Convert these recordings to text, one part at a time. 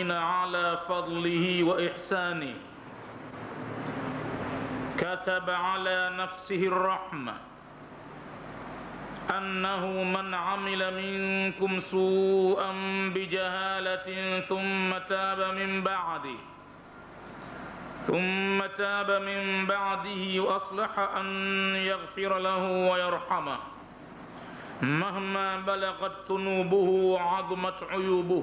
المؤمنين على فضله وإحسانه كتب على نفسه الرحمة أنه من عمل منكم سوءا بجهالة ثم تاب من بعده ثم تاب من بعده وأصلح أن يغفر له ويرحمه مهما بلغت ذنوبه وعظمت عيوبه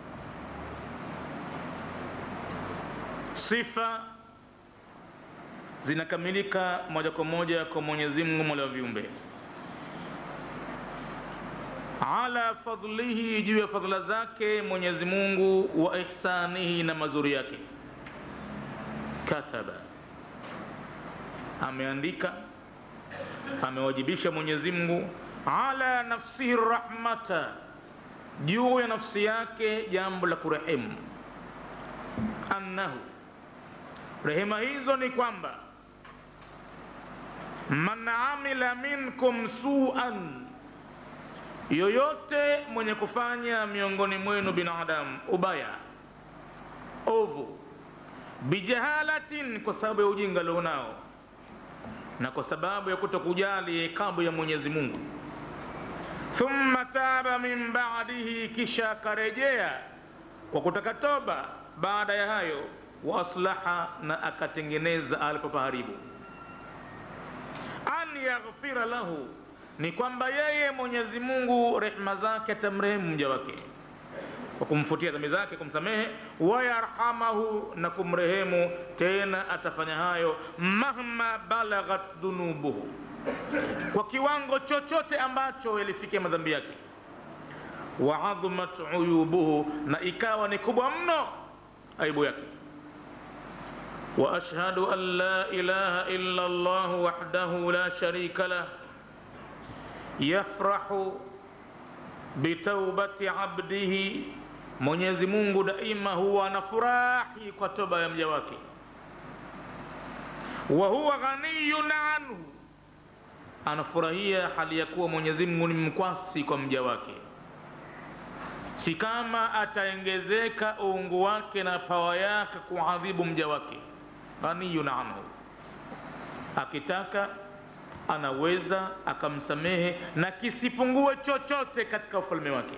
sifa zinakamilika moja kwa moja kwa mwenyezi mungu mola wa viumbe ala fadlihi juu ya fadhila zake mwenyezi mungu wa ihsanihi na mazuri yake kataba ameandika amewajibisha mwenyezi mungu ala nafsihi rahmata juu ya nafsi yake jambo la kurehemu annahu rehema hizo ni kwamba man amila minkum suan yoyote mwenye kufanya miongoni mwenu binadamu ubaya ovu bijahalatin kwa sababu ya ujinga alionao na kwa sababu ya kutokujali ikabu ya mwenyezi mungu thumma taba min badihi kisha akarejea kwa kutaka toba baada ya hayo wa aslaha na akatengeneza alipopaharibu an yaghfira lahu ni kwamba yeye mwenyezi mungu rehma zake atamrehemu mja wake kwa kumfutia dhambi zake kumsamehe wayarhamahu na kumrehemu tena atafanya hayo mahma balaghat dhunubuhu kwa kiwango chochote ambacho yalifikia madhambi yake waadhumat uyubuhu na ikawa ni kubwa mno aibu yake واشهد ان لا اله الا الله وحده لا شريك له يفرح بتوبه عبده mwenyezi mungu daima huwa anafurahi kwa toba ya mja wake wa huwa ghaniyun anhu anafurahia hali ya kuwa mwenyezi mungu ni mkwasi kwa mja wake si kama ataengezeka uungu wake na pawa yake kuadhibu mja wake ghaniyun anhu akitaka anaweza akamsamehe na kisipungue chochote katika ufalme wake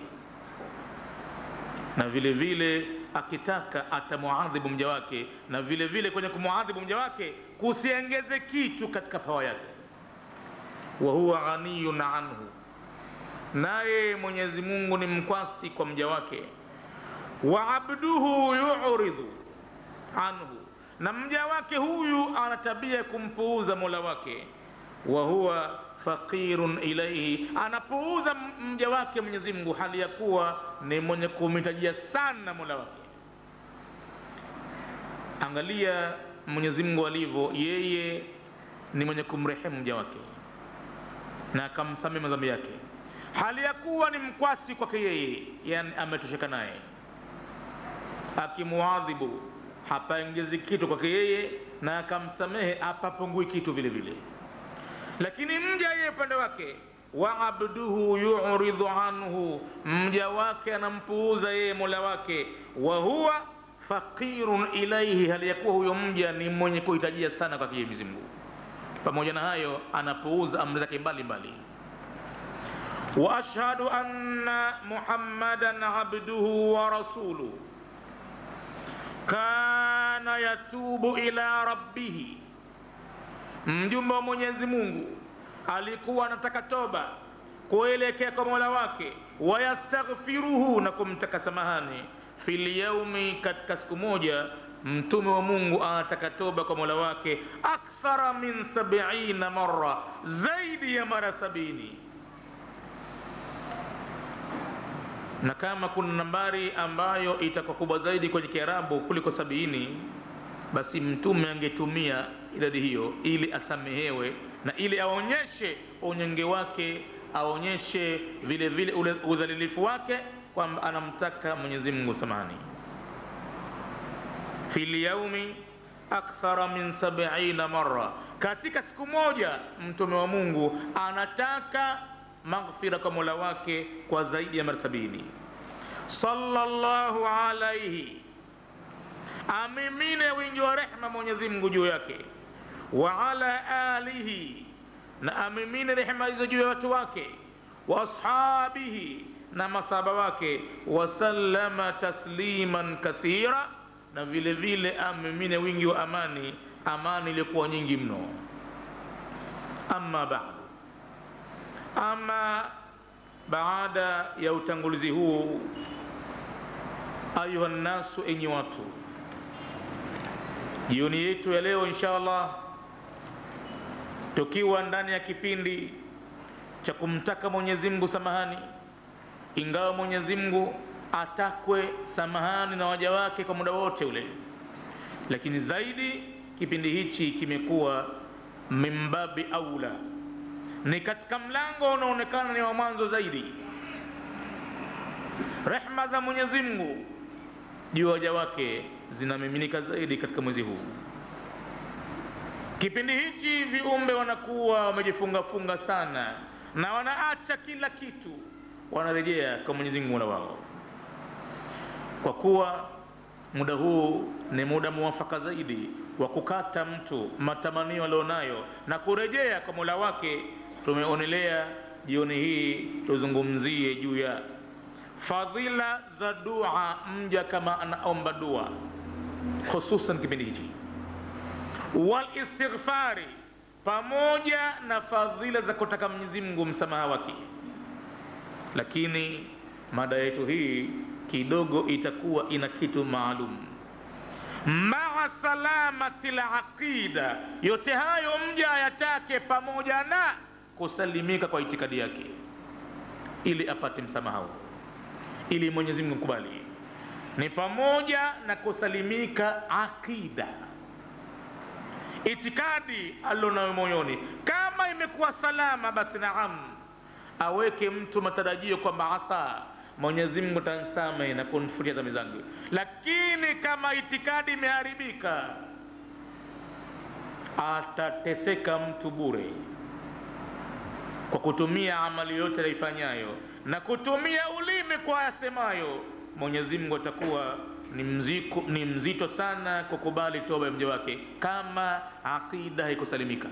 na vile vile akitaka atamuadhibu mja wake na vile vile kwenye kumuadhibu mja wake kusiengeze kitu katika pawa yake wa huwa ghaniyun anhu naye mwenyezi mungu ni mkwasi kwa mja wake wa abduhu yuridhu anhu na mja wake huyu ana tabia ya kumpuuza mola wake wa huwa faqirun ilaihi anapuuza mja wake mwenyezi mungu hali ya kuwa ni mwenye kumhitajia sana mola wake angalia mwenyezi mungu alivyo yeye ni mwenye kumrehemu mja wake na akamsamehe madhambi yake hali ya kuwa ni mkwasi kwake yeye yani ametosheka naye akimuadhibu hapaongezi kitu kwake yeye na akamsamehe hapapungui kitu vile vile lakini mja yeye upande wake wa abduhu yuridhu anhu mja wake anampuuza yeye mola wake wa huwa faqirun ilaihi hali ya kuwa huyo mja ni mwenye kuhitajia sana kwake mwenyezi mungu pamoja na hayo anapuuza amri zake mbalimbali واشهد ان محمدا عبده ورسوله كان يتوب الى ربه mjumbe wa mwenyezi mungu alikuwa anataka toba kuelekea kwa mola wake wayastaghfiruhu na kumtaka samahani fi lyaumi katika siku moja mtume wa mungu anataka toba kwa mola wake akthara min sabiina mara zaidi ya mara sabini na kama kuna nambari ambayo itakuwa kubwa zaidi kwenye kiarabu kuliko sabini basi mtume angetumia idadi hiyo ili asamehewe na ili aonyeshe unyonge wake aonyeshe vile vile udhalilifu wake kwamba anamtaka mwenyezi mungu samani fi lyaumi akthara min sabiina mara katika siku moja mtume wa mungu anataka maghfira kwa mola wake kwa zaidi ya mara sabini sallallahu alaihi amimine wingi wa rehma mwenyezi mungu juu yake wa ala alihi na amimine rehma hizo juu ya watu wake wa ashabihi na masaba wake wasallama tasliman kathira na vile vile amimine wingi wa amani amani iliyokuwa nyingi mno ama badu ama baada ya utangulizi huu ayuha nnasu enyi watu jioni yetu ya leo insha allah tukiwa ndani ya kipindi cha kumtaka mwenyezi mungu samahani ingawa mwenyezi mungu atakwe samahani na waja wake kwa muda wote ule lakini zaidi kipindi hichi kimekuwa mimbabi aula ni katika mlango unaonekana ni wa mwanzo zaidi rehma za mwenyezi mungu juu ya waja wake zinamiminika zaidi katika mwezi huu kipindi hichi viumbe wanakuwa wamejifungafunga sana na wanaacha kila kitu wanarejea kwa mwenyezi mungu mola wao kwa kuwa muda huu ni muda muwafaka zaidi wa kukata mtu matamanio alionayo na kurejea kwa mola wake tumeonelea jioni hii tuzungumzie juu ya fadhila za dua mja kama anaomba dua hususan kipindi hichi walistighfari pamoja na fadhila za kutaka mwenyezi mungu msamaha wake lakini mada yetu hii kidogo itakuwa ina kitu maalum maa salamati laqida yote hayo mja ayatake pamoja na kusalimika kwa itikadi yake ili apate msamaha huo ili mwenyezi mungu kubali ni pamoja na kusalimika aqida itikadi alionayo moyoni kama imekuwa salama basi naam aweke mtu matarajio kwamba asa mwenyezi mungu tansame na kunifutia dhambi zangu lakini kama itikadi imeharibika atateseka mtu bure kwa kutumia amali yote aifanyayo na kutumia ulimi kwa yasemayo mwenyezi mungu atakuwa ni, mziku, ni mzito sana kukubali toba ya mja wake kama aqida haikusalimika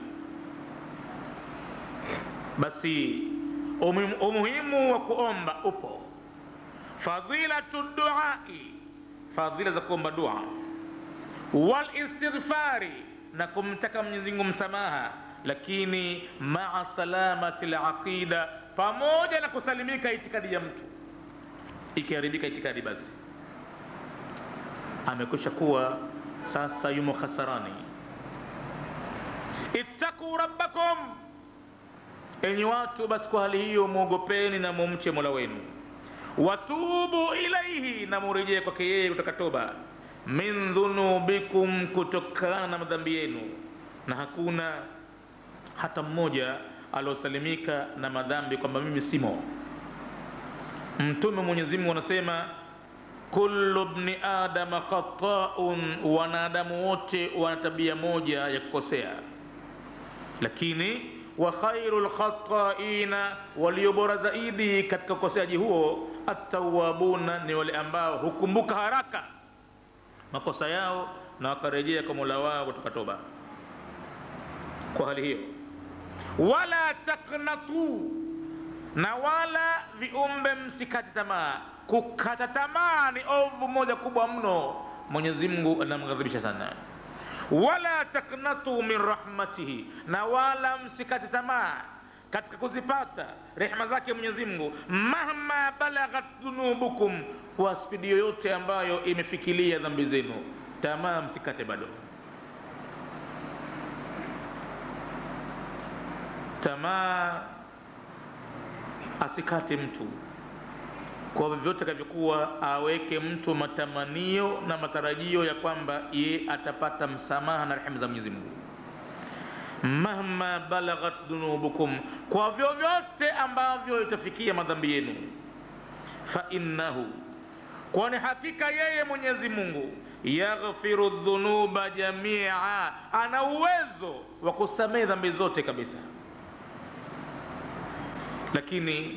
basi umuhimu wa kuomba upo fadhilatu duai fadhila za kuomba dua walistighfari na kumtaka mwenyezimungu msamaha lakini maa salamati laqida pamoja na kusalimika itikadi ya mtu ikiharibika itikadi basi amekwisha kuwa sasa yumo khasarani ittaquu rabbakum enyi watu basi kwa hali hiyo mwogopeni na mumche mola wenu watubu ilaihi na murejee kwake yeye kutoka toba min dhunubikum kutokana na madhambi yenu na hakuna hata mmoja aliosalimika na madhambi kwamba mimi simo mtume mwenyezi mungu anasema kullu bni adama khataun wanadamu wote wana tabia moja ya kukosea lakini wa khairu lkhataina walio bora zaidi katika ukoseaji huo attawabuna ni wale ambao hukumbuka haraka makosa yao na wakarejea kwa mola wao kutoka toba kwa hali hiyo wala taknatu na wala viumbe msikate tamaa kukata tamaa ni ovu moja kubwa mno mwenyezi mungu anamghadhibisha sana wala taknatu min rahmatihi na wala msikate tamaa katika kuzipata rehma zake mwenyezi mungu mahma balaghat dhunubukum kwa spidi yoyote ambayo imefikilia dhambi zenu tamaa msikate bado tamaa asikate mtu kwa vyovyote akavyokuwa aweke mtu matamanio na matarajio ya kwamba ye atapata msamaha na rehema za mwenyezi mungu mahma balaghat dhunubukum kwa vyovyote ambavyo itafikia madhambi yenu fa innahu kwani hakika yeye mwenyezi mungu yaghfiru dhunuba jamia ana uwezo wa kusamehe dhambi zote kabisa lakini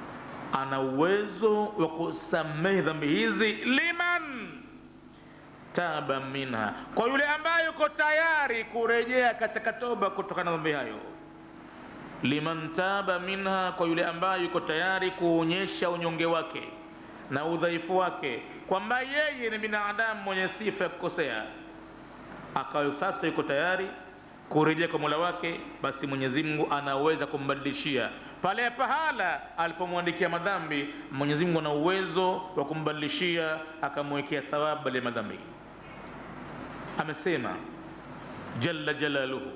ana uwezo wa kusamehe dhambi hizi liman taba minha, kwa yule ambaye yuko tayari kurejea katika toba kutokana na dhambi hayo. Liman taba minha, kwa yule ambaye yuko tayari kuonyesha unyonge wake na udhaifu wake, kwamba yeye ni binadamu mwenye sifa ya kukosea, akawa sasa yuko tayari kurejea kwa mola wake, basi Mwenyezi Mungu anaweza kumbadilishia pale pahala alipomwandikia madhambi. Mwenyezi Mungu ana uwezo wa kumbadilishia akamwekea thawabu ya madhambi. Amesema jalla jalaluhu,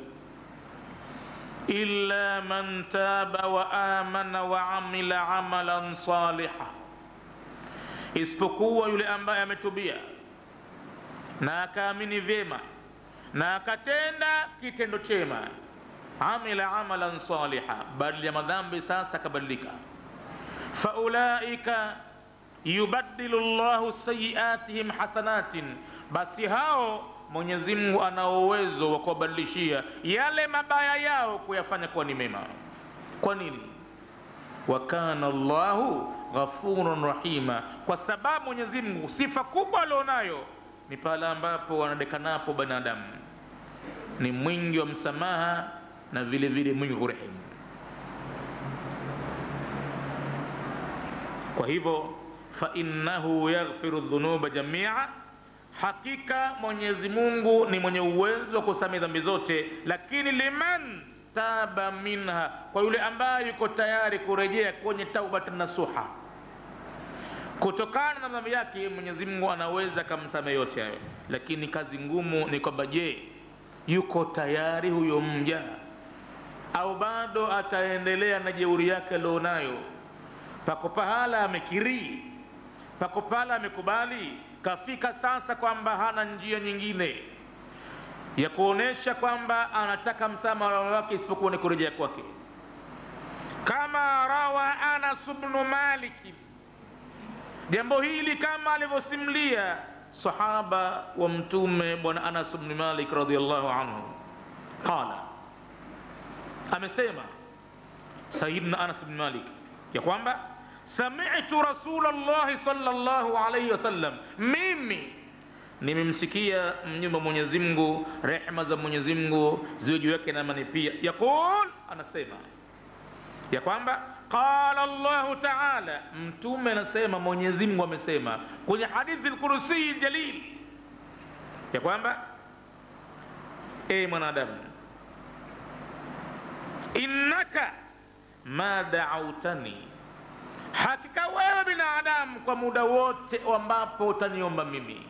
illa man taba wa amana wa amila amalan saliha, isipokuwa yule ambaye ametubia na akaamini vyema na akatenda kitendo chema, amila amalan saliha, badala ya madhambi sasa akabadilika. Faulaika yubaddilu llahu sayiatihim hasanatin, basi hao Mwenyezi Mungu ana uwezo wa kuwabadilishia yale mabaya yao kuyafanya kuwa ni mema. Kwa nini? wa kana Allahu ghafurun rahima, kwa sababu Mwenyezi Mungu sifa kubwa alionayo ni pale ambapo wanadekanapo binadamu ni mwingi wa msamaha na vile vile mwingi wa kurehemu. Kwa hivyo, fa innahu yaghfiru dhunuba jamia, hakika Mwenyezi Mungu ni mwenye uwezo wa kusamehe dhambi zote, lakini liman taba minha, kwa yule ambaye yuko tayari kurejea kwenye taubatan nasuha kutokana na dhambi yake, Mwenyezi Mungu anaweza akamsamehe yote hayo, lakini kazi ngumu ni kwamba, je, yuko tayari huyo mja au bado ataendelea na jeuri yake alionayo? Pako pahala amekiri, pako pahala amekubali, kafika sasa kwamba hana njia nyingine ya kuonesha kwamba anataka msamaha wake isipokuwa ni kurejea kwake, kama rawa Anas bnu Maliki jambo hili kama alivyosimulia sahaba wa Mtume Bwana Anas bni Malik radhiyallahu anhu, qala, amesema Sayyidina Anas bni Malik ya kwamba sami'tu Rasulallahi sallallahu alayhi wasallam, mimi nimemsikia mnyumba Mwenyezi Mungu, rehma za Mwenyezi Mungu ziwe juu yake na amani pia, yaqul, anasema ya kwamba qala Allahu taala, mtume anasema, Mwenyezi Mungu amesema kwenye hadithi al-Kursi jalil ya kwamba e mwanadamu, innaka ma da'autani, hakika wewe binadamu kwa muda wote ambapo utaniomba mimi,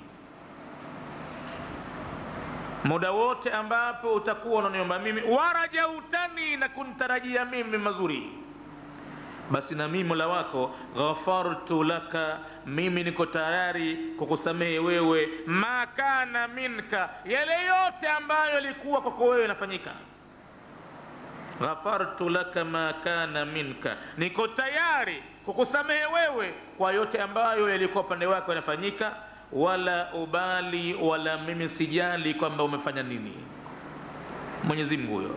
muda wote ambapo utakuwa unaniomba mimi, warajautani, na kuntarajia mimi mazuri basi na mimi mola wako ghafartu laka, mimi niko tayari kukusamehe wewe, ma kana minka, yale yote ambayo yalikuwa kwako wewe yanafanyika. Ghafartu laka ma kana minka, niko tayari kukusamehe wewe kwa yote ambayo yalikuwa upande wako yanafanyika. Wala ubali, wala mimi sijali kwamba umefanya nini. Mwenyezi Mungu huyo,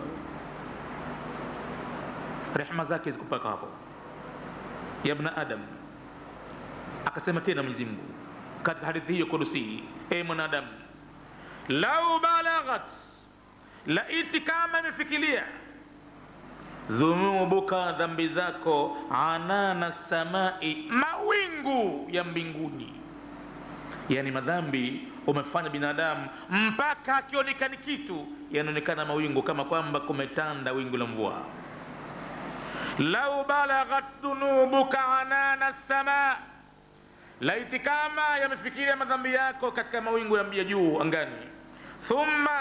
rehema zake zikupaka hapo ya ibn Adam. Akasema tena Mwenyezi Mungu katika hadithi hiyo kudusi, e mwanadamu, lau balaghat, laiti kama imefikilia dhunubuka, dhambi zako, anana samai, mawingu ya mbinguni. Yani madhambi umefanya binadamu mpaka akionekani kitu yanaonekana mawingu, kama kwamba kumetanda wingu la mvua lau balaghat dhunubuka anana sama, laiti kama yamefikiria madhambi yako katika mawingu ya juu angani. Thumma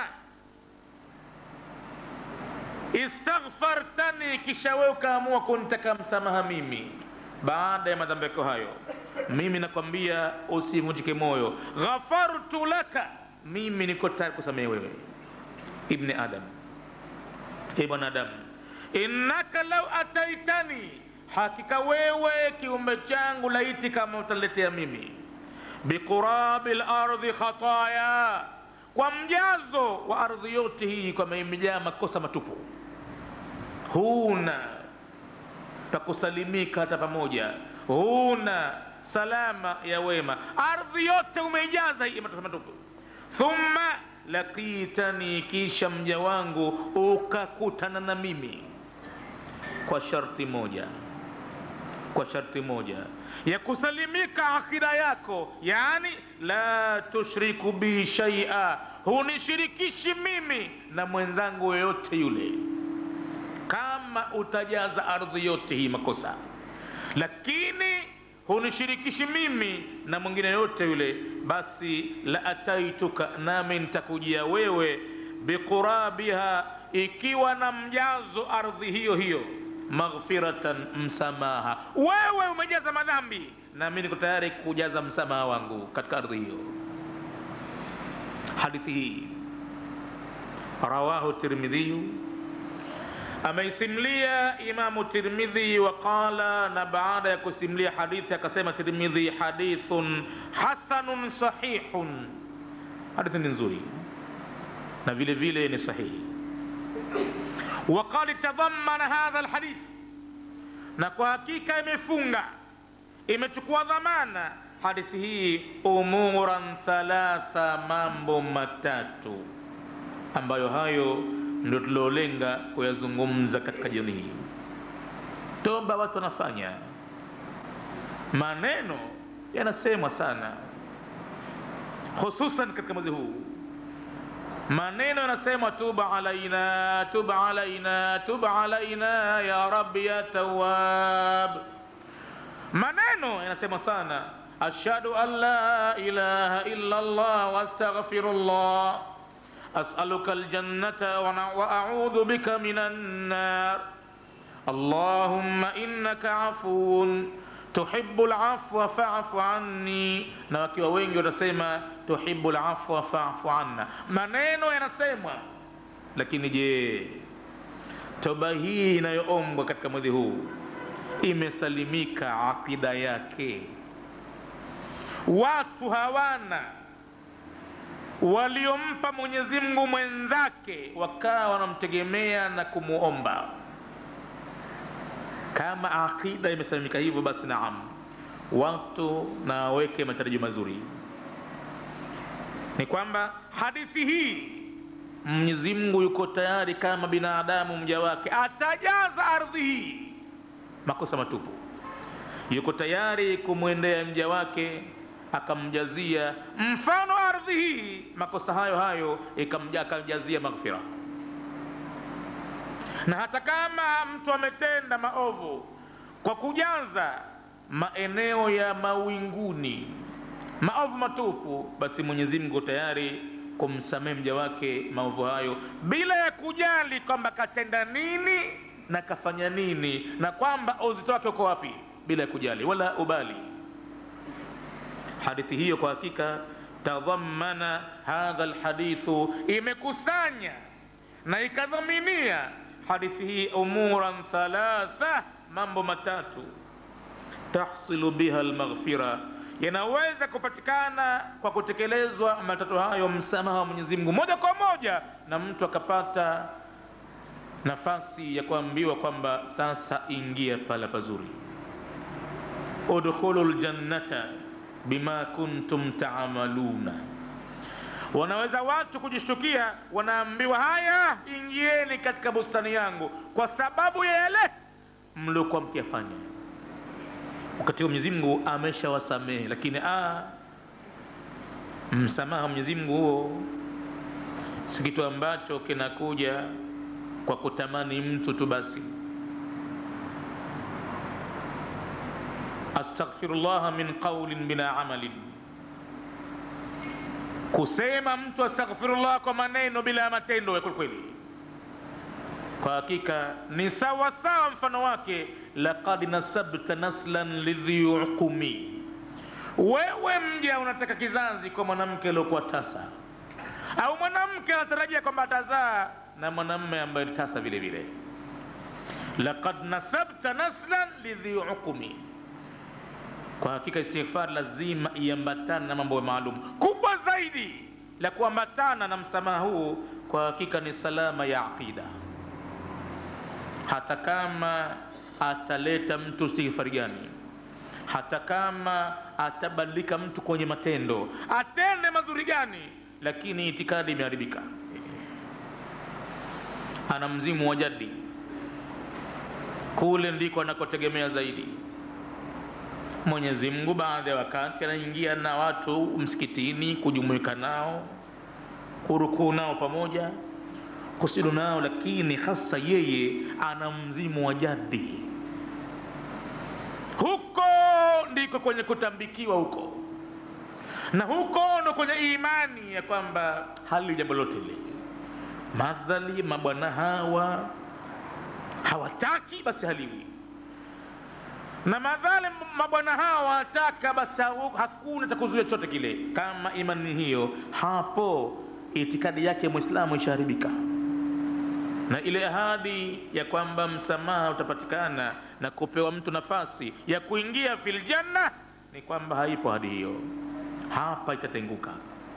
istaghfartani, kisha wewe ukaamua kunitaka msamaha mimi baada ya madhambi yako hayo, mimi nakwambia usivunjike moyo, ghafartu laka, mimi niko tayari kusamehe wewe. Ibni Adam, e bwanadamu innaka lau ataitani, hakika wewe kiumbe changu, laiti kama utaletea mimi biqurabi lardhi khataya, kwa mjazo wa ardhi yote hii, kwamba imejaa makosa matupu, huna pakusalimika hata pamoja, huna salama ya wema, ardhi yote umeijaza hii makosa matupu. thumma laqitani kisha mja wangu ukakutana na mimi kwa sharti moja kwa sharti moja ya kusalimika akida yako yani la tushriku bi shaia hunishirikishi mimi na mwenzangu yoyote yule kama utajaza ardhi yote hii makosa lakini hunishirikishi mimi na mwingine yote yule basi la ataituka nami nitakujia wewe biqurabiha ikiwa na mjazo ardhi hiyo hiyo maghfiratan msamaha wewe umejaza madhambi nami niko tayari kujaza msamaha wangu katika ardhi hiyo hadithi hii rawahu tirmidhiyu ameisimlia imamu tirmidhi waqala na baada ya kusimlia hadithi akasema tirmidhi hadithun hasanun sahihun hadithi ni nzuri na vile vile ni sahihi وقد تضمن هذا الحديث na kwa hakika imefunga imechukua dhamana hadithi hii umuran thalatha mambo matatu ambayo hayo ndio tuliolenga kuyazungumza katika jioni hii toba watu wanafanya maneno yanasemwa sana hususan katika mwezi huu maneno yanasema tuba alaina tuba alaina tuba alaina ya rabbi ya tawab maneno yanasema sana ashhadu an la ilaha illa allah wastaghfirullah as'aluka aljannata wa a'udhu bika minan nar allahumma innaka afuwun tuhibu lafwa fafu anni na wakiwa wengi watasema tuhibu lafwa fafu anna maneno yanasemwa lakini je toba hii inayoombwa katika mwezi huu imesalimika aqida yake watu hawana waliompa mwenyezi mungu mwenzake wakawa wanamtegemea na kumuomba kama aqida imesalimika hivyo basi naam watu na waweke matarajio mazuri ni kwamba hadithi hii mwenyezi mungu yuko tayari kama binadamu mja wake atajaza ardhi hii makosa matupu yuko tayari kumwendea mja wake akamjazia mfano ardhi hii makosa hayo hayo akamjazia maghfira na hata kama mtu ametenda maovu kwa kujaza maeneo ya mawinguni maovu matupu basi mwenyezi mungu tayari kumsamehe mja wake maovu hayo bila ya kujali kwamba katenda nini na kafanya nini na kwamba uzito wake uko wapi bila ya kujali wala ubali hadithi hiyo kwa hakika tadhamana hadha lhadithu imekusanya na ikadhaminia hadithi hii umuran thalatha mambo matatu tahsilu biha lmaghfira yanaweza kupatikana kwa kutekelezwa matatu hayo msamaha wa mwenyezi mungu moja kwa moja na mtu akapata nafasi ya kuambiwa kwamba sasa ingia pala pazuri udkhulu ljannata bima kuntum taamaluna wanaweza watu kujishtukia wanaambiwa haya ingieni katika bustani yangu kwa sababu ya yale mliokuwa mkiyafanya wakati huo mwenyezi mungu ameshawasamehe lakini a msamaha mwenyezi mungu huo si kitu ambacho kinakuja kwa kutamani mtu tu basi astaghfirullah min qaulin bila amalin kusema mtu astaghfirullah kwa maneno bila matendo ya kwelikweli kwa hakika ni sawa sawa mfano wake laqad nasabta naslan lidhi uqumi wewe mja unataka kizazi kwa mwanamke aliokuwa tasa au mwanamke anatarajia kwamba atazaa na mwanamme ambaye ni tasa vile vile laqad nasabta naslan lidhi uqumi kwa hakika istighfar lazima iambatane na mambo maalum kubwa zaidi la kuambatana na msamaha huu kwa hakika ni salama ya aqida hata kama ataleta mtu istighfari gani hata kama atabadilika mtu kwenye matendo atende mazuri gani lakini itikadi imeharibika ana mzimu wa jadi kule ndiko anakotegemea zaidi mwenyezi mungu baadhi ya wakati anaingia na watu msikitini kujumuika nao kurukuu nao pamoja kusudu nao lakini hasa yeye ana mzimu wa jadi huko ndiko kwenye kutambikiwa huko na huko ndo kwenye imani ya kwamba hali jambo lote lile madhali mabwana hawa hawataki basi haliwi na madhali mabwana hawa wanataka basi hakuna cha kuzuia chochote kile kama imani hiyo hapo itikadi yake mwislamu ishaharibika na ile ahadi ya kwamba msamaha utapatikana na kupewa mtu nafasi ya kuingia fil janna ni kwamba haipo ahadi hiyo hapa itatenguka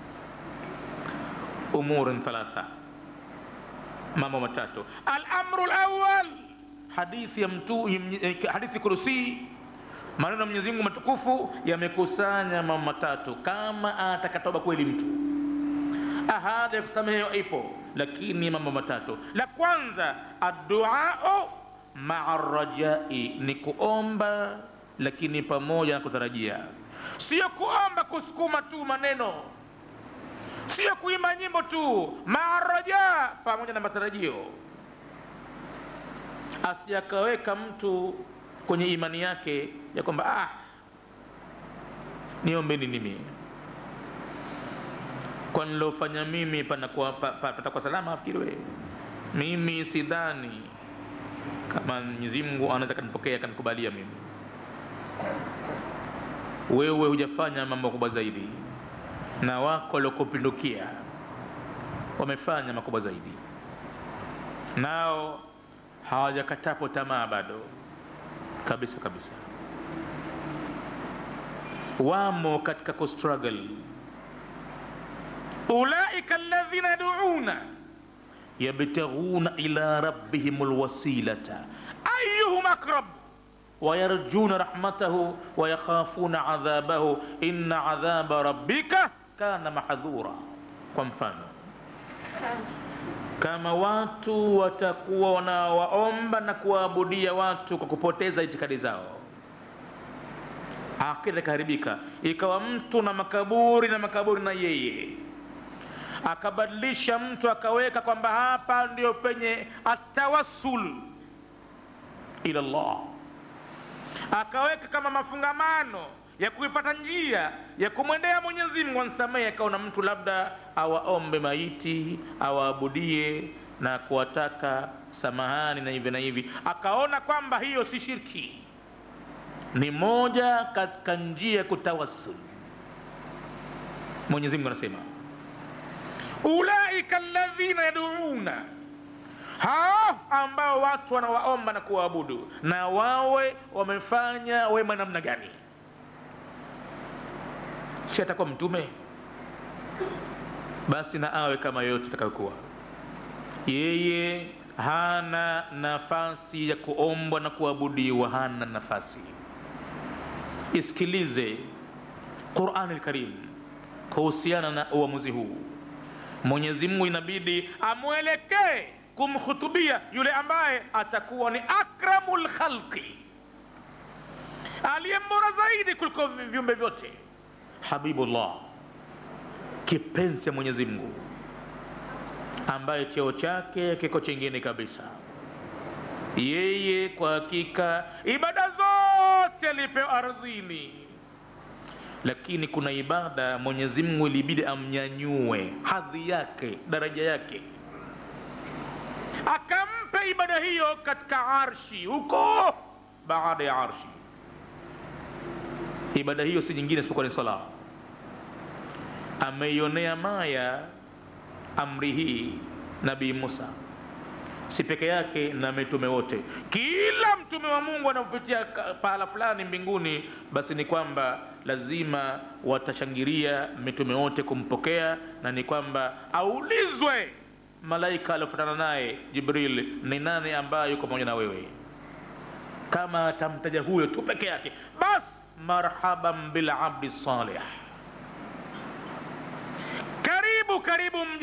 umurun thalatha mambo matatu alamru lawal hadithi ya mtu hadithi kurusii maneno ya mwenyezi mungu matukufu yamekusanya mambo matatu kama atakatoba kweli mtu ahadi ya kusamehewa ipo lakini mambo matatu la kwanza adduau maa rajai ni kuomba lakini pamoja na kutarajia sio kuomba kusukuma tu maneno sio kuimba nyimbo tu maa raja pamoja na matarajio asijakaweka mtu kwenye imani yake ya kwamba ah, niombeni nimi kwa nilofanya mimi patakuwa pa, pa, pa, salama afikiri wewe mimi sidhani kama mwenyezi mungu anaweza kanipokea akanikubalia mimi wewe hujafanya mambo makubwa zaidi na wako waliokupindukia wamefanya makubwa zaidi nao hawajakatapo tamaa bado kabisa kabisa wamo katika kustruggle ulaika alladhina yaduuna yabtaghuna ila rabbihim lwasilata ayuhum aqrab ويرجون رحمته ويخافون عذابه إن عذاب ربك كان محذورا kwa mfano kama watu watakuwa wanawaomba na kuwaabudia watu kwa kupoteza itikadi zao akida ikaharibika ikawa mtu na makaburi na makaburi na yeye akabadilisha mtu akaweka kwamba hapa ndio penye atawassul ila llah akaweka kama mafungamano ya kuipata njia ya kumwendea mwenyezi mungu ansamehe akaona mtu labda awaombe maiti awaabudie na kuwataka samahani na hivi na hivi akaona kwamba hiyo si shirki ni moja katika njia ya kutawasul mwenyezi mungu anasema ulaika alladhina yaduuna hao ambao watu wanawaomba na kuwaabudu na wawe wamefanya wema namna gani si atakuwa mtume basi na awe kama yoyote atakayokuwa yeye hana nafasi ya kuombwa na kuabudiwa hana nafasi isikilize qurani lkarim kuhusiana na uamuzi huu mwenyezi mungu inabidi amwelekee kumhutubia yule ambaye atakuwa ni akramu lkhalqi aliye mbora zaidi kuliko viumbe vyote habibullah kipenzi cha mwenyezi mungu ambaye cheo chake kiko chingine kabisa yeye kwa hakika ibada zote alipewa ardhini lakini kuna ibada mwenyezi mungu ilibidi amnyanyue hadhi yake daraja yake akampe ibada hiyo katika arshi huko baada ya arshi ibada hiyo si nyingine isipokuwa ni sala ameionea maya amri hii nabii musa si peke yake na mitume wote kila mtume wa mungu anapopitia pahala fulani mbinguni basi ni kwamba lazima watashangilia mitume wote kumpokea na ni kwamba aulizwe malaika aliofuatana naye jibril ni nani ambaye yuko pamoja na wewe kama atamtaja huyo tu peke yake basi marhaban bilabdi salih karibu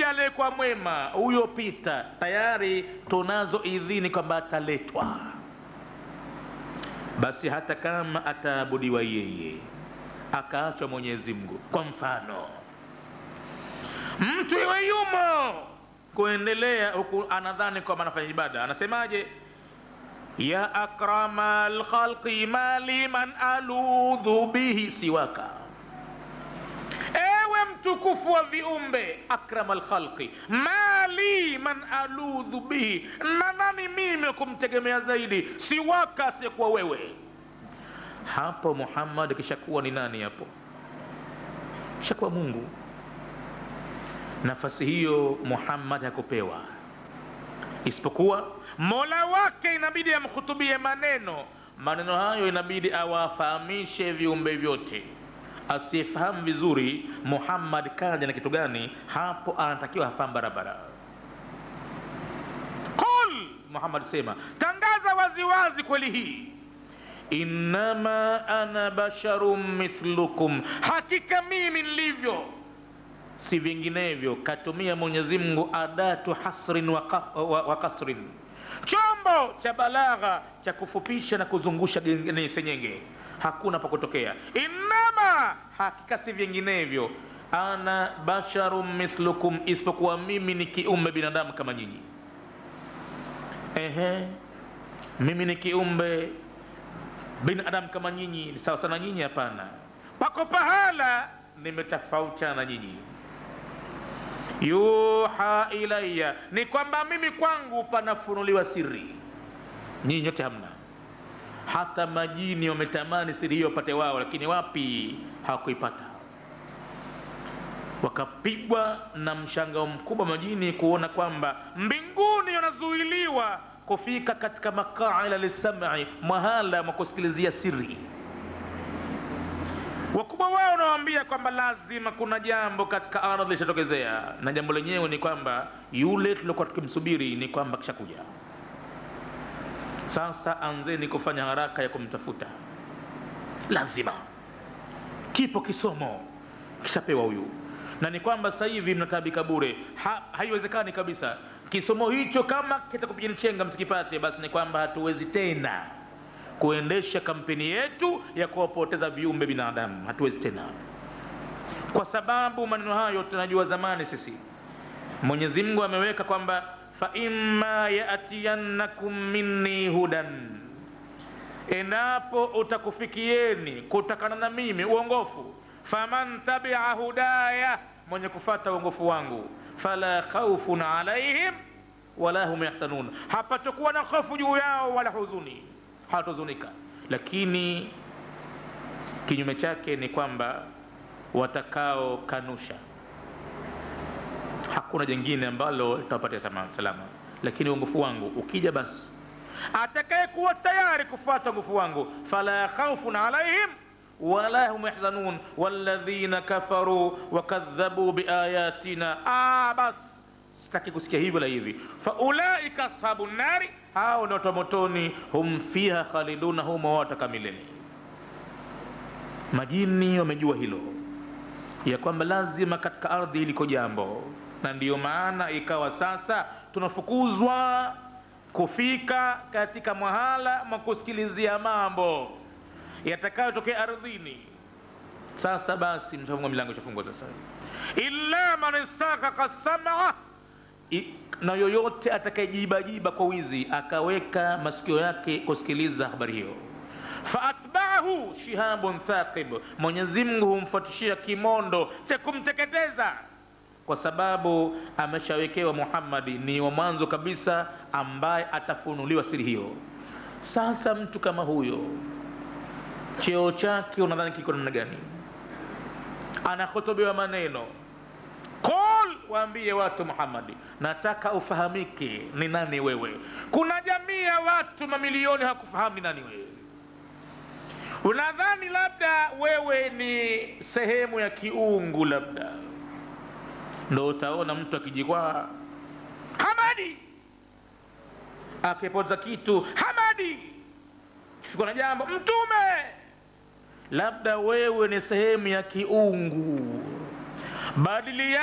yoyote aliyekuwa mwema huyo pita tayari tunazo idhini kwamba ataletwa basi hata kama ataabudiwa yeye akaachwa mwenyezi mungu kwa mfano mtu iwe yumo kuendelea huku anadhani kwamba anafanya ibada anasemaje ya akrama lkhalqi mali man aludhu bihi siwaka ewe mtukufu wa viumbe akrama lkhalqi mali man aludhu bihi na nani mimi kumtegemea zaidi siwaka asiyekuwa wewe hapo muhammad kishakuwa ni nani hapo kishakuwa mungu nafasi hiyo muhammad hakupewa isipokuwa mola wake inabidi amkhutubie maneno maneno hayo inabidi awafahamishe viumbe vyote asiyefahamu vizuri muhammad kaja na kitu gani hapo anatakiwa hafahamu barabara qul muhammad sema tangaza waziwazi kweli hii innama ana basharun mithlukum hakika mimi nilivyo si vinginevyo katumia mwenyezi mungu adatu hasrin wa, ka, wa, wa kasrin chombo cha balagha cha kufupisha na kuzungusha ni senyenge hakuna pa kutokea innama hakika si vinginevyo ana basharun mithlukum isipokuwa mimi ni kiumbe binadamu kama nyinyi ehe mimi ni kiumbe binadamu kama nyinyi ni sawa sana nyinyi hapana pako pahala nimetofautiana na nyinyi yuha ilaya ni kwamba mimi kwangu panafunuliwa siri nyinyi nyote hamna hata majini wametamani siri hiyo wapate wao lakini wapi hawakuipata wakapigwa na mshangao mkubwa majini kuona kwamba mbinguni wanazuiliwa kufika katika maqaila lisami mahala mwa kusikilizia siri wakubwa wao wanawaambia kwamba lazima kuna jambo katika ardhi lishatokezea na jambo lenyewe ni kwamba yule tuliokuwa tukimsubiri ni kwamba kishakuja sasa anzeni kufanya haraka ya kumtafuta lazima kipo kisomo kishapewa huyu na ni kwamba sasa hivi mnataabika bure ha, haiwezekani kabisa kisomo hicho kama kitakupigani chenga msikipate basi ni kwamba hatuwezi tena kuendesha kampeni yetu ya kuwapoteza viumbe binadamu hatuwezi tena kwa sababu maneno hayo tunajua zamani sisi mwenyezi mungu ameweka kwamba faimma yatiyannakum minni hudan endapo utakufikieni kutokana na mimi uongofu faman tabia hudaya mwenye kufata uongofu wangu fala khaufun alaihim wala hum yahsanun hapatokuwa na hofu juu yao wala huzuni hawatahuzunika lakini kinyume chake ni kwamba watakao kanusha hakuna jengine ambalo litawapatia salama lakini uongofu wangu ukija basi atakaye kuwa tayari kufuata uongofu wangu fala khaufun alaihim wala hum yahzanun walladhina kafaru wakadhabu biayatina ah, basi sitaki kusikia hivyo la hivi faulaika ashabu nari hao ni watu wa motoni hum fiha khaliduna humo wataka milele majini wamejua hilo ya kwamba lazima katika ardhi iliko jambo na ndiyo maana ikawa sasa tunafukuzwa kufika katika mahala mwa kusikilizia mambo yatakayotokea ardhini sasa basi mtafunga milango ishafungwa sasa illa man istakaka samaa na yoyote atakayejibajiba kwa wizi akaweka masikio yake kusikiliza habari hiyo faatbaahu shihabun thaqib mwenyezi mungu humfuatishia kimondo cha kumteketeza kwa sababu ameshawekewa muhammadi ni wa mwanzo kabisa ambaye atafunuliwa siri hiyo sasa mtu kama huyo cheo chake unadhani kiko namna gani anahotobewa maneno qul waambie watu muhammadi nataka ufahamike ni nani wewe kuna jamii ya watu mamilioni hakufahamu ni nani wewe unadhani labda wewe ni sehemu ya kiungu labda ndo utaona mtu akijikwaa hamadi akipoza kitu hamadi kifika na jambo mtume labda wewe ni sehemu ya kiungu badilia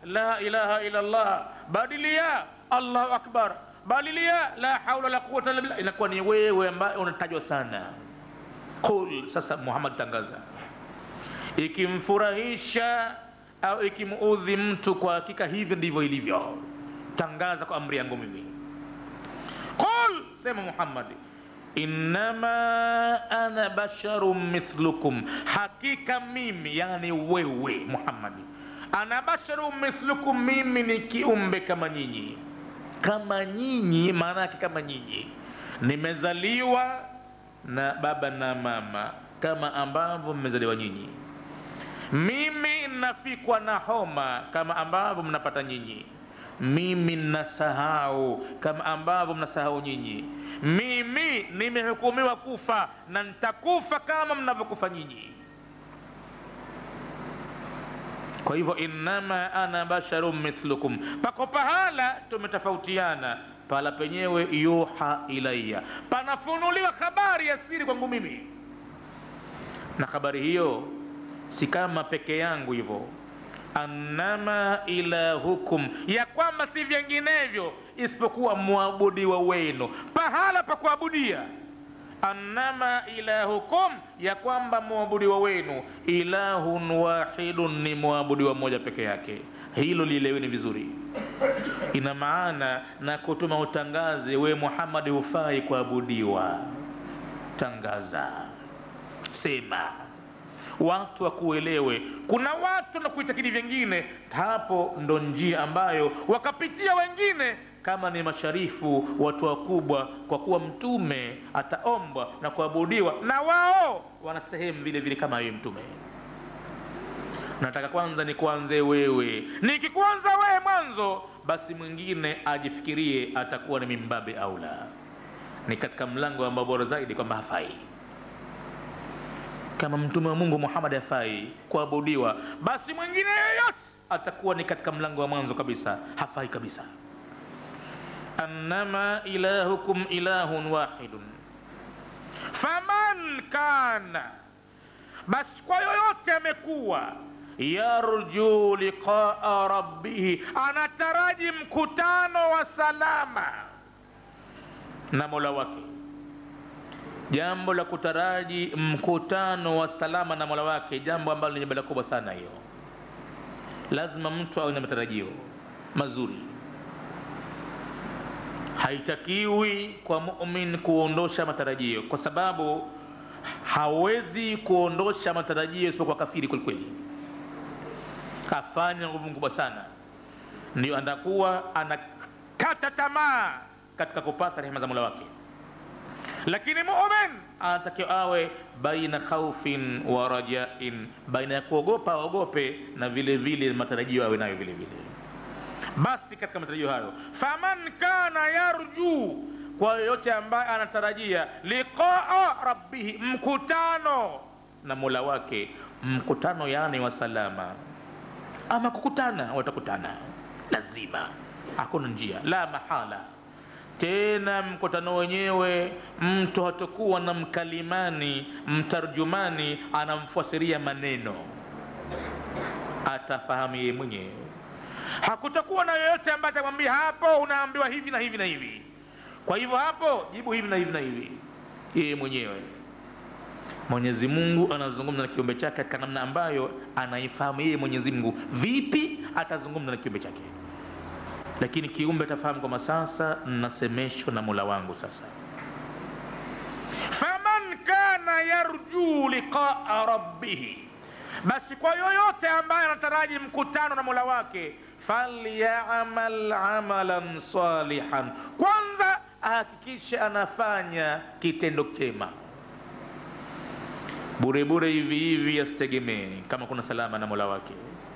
la ilaha illa llah badilia allahu akbar badilia la haula la quwata illa billah inakuwa ni wewe ambaye unatajwa sana qul sasa muhammad tangaza ikimfurahisha au ikimuudhi mtu kwa hakika hivyo ndivyo ilivyo tangaza kwa amri yangu mimi qul sema muhammadi innama ana basharun mithlukum hakika mimi yani wewe muhammadi ana basharun mithlukum mimi ni kiumbe kama nyinyi kama nyinyi maana yake kama nyinyi nimezaliwa na baba na mama kama ambavyo mmezaliwa nyinyi mimi nafikwa na homa kama ambavyo mnapata nyinyi mimi nasahau kama ambavyo mnasahau nyinyi mimi nimehukumiwa kufa na nitakufa kama mnavyokufa nyinyi kwa hivyo innama ana basharun mithlukum pako pahala tumetofautiana pala penyewe yuha ilaya panafunuliwa habari ya siri kwangu mimi na habari hiyo si kama peke yangu hivyo annama ilahukum ya kwamba si vinginevyo isipokuwa mwabudiwa wenu pahala pa kuabudia annama ilahukum ya kwamba mwabudiwa wenu ilahun wahidun ni mwabudiwa mmoja peke yake hilo lieleweni vizuri ina maana na kutuma utangaze we muhammadi hufai kuabudiwa tangaza sema watu wakuelewe kuna watu na kuitakidi vyengine hapo ndo njia ambayo wakapitia wengine kama ni masharifu watu wakubwa kwa kuwa mtume ataombwa na kuabudiwa na wao wana sehemu vile vile kama yeye mtume nataka kwanza nikuanze wewe nikikuanza wewe mwanzo basi mwingine ajifikirie atakuwa ni mimbabe aula ni katika mlango ambao bora zaidi kwamba hafai kama mtume wa mungu muhammad hafai kuabudiwa basi mwingine yeyote atakuwa ni katika mlango wa mwanzo kabisa hafai kabisa annama ilahukum ilahun wahidun faman kana basi kwa yoyote amekuwa yarju liqaa rabbihi anataraji mkutano wa salama na mola wake jambo la kutaraji mkutano wa salama na mola wake jambo ambalo ni jambo la kubwa sana hiyo lazima mtu awe na matarajio mazuri haitakiwi kwa mumin kuondosha matarajio kwa sababu hawezi kuondosha matarajio isipokuwa kafiri kwelikweli kafanya nguvu kubwa sana ndio atakuwa anakata tamaa katika kupata rehema za mola wake lakini mumin anatakiwa awe baina khaufin wa rajain baina ya kuogopa aogope na vile vile matarajio awe nayo vile vile basi katika matarajio hayo faman kana yarju kwa yoyote ambaye anatarajia liqaa rabbihi mkutano na mola wake mkutano yani wa salama ama kukutana watakutana lazima hakuna njia la mahala tena mkutano wenyewe mtu hatakuwa na mkalimani mtarjumani anamfasiria maneno atafahamu yeye mwenyewe hakutakuwa na yoyote ambaye atamwambia hapo unaambiwa hivi na hivi na hivi kwa hivyo hapo jibu hivi na hivi na hivi yeye mwenyewe mwenyezi mungu anazungumza na kiumbe chake katika namna ambayo anaifahamu yeye mwenyezi mungu vipi atazungumza na kiumbe chake lakini kiumbe atafahamu kwamba sasa nasemeshwa na mola wangu sasa faman kana yarjuu liqaa rabbihi basi kwa yoyote ambaye anataraji mkutano na mola wake falyamal amalan salihan kwanza ahakikishe anafanya kitendo chema burebure hivi hivi asitegemee kama kuna salama na mola wake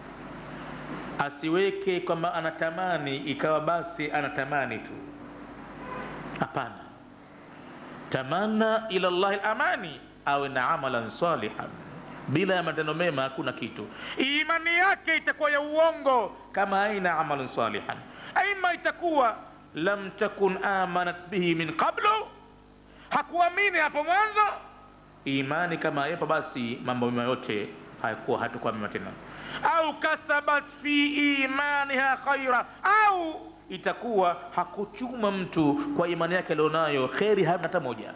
asiweke kwamba anatamani ikawa basi anatamani tu hapana tamana ila llahi lamani awe na amalan salihan bila ya matendo mema hakuna kitu imani yake itakuwa ya uongo kama aina amalan salihan aima itakuwa lam takun amanat bihi min qablu hakuamini hapo mwanzo imani kama yapo basi mambo mema yote hayakuwa hatakuwa mema tena au kasabat fi imaniha khaira au itakuwa hakuchuma mtu kwa imani yake alionayo kheri hana hata moja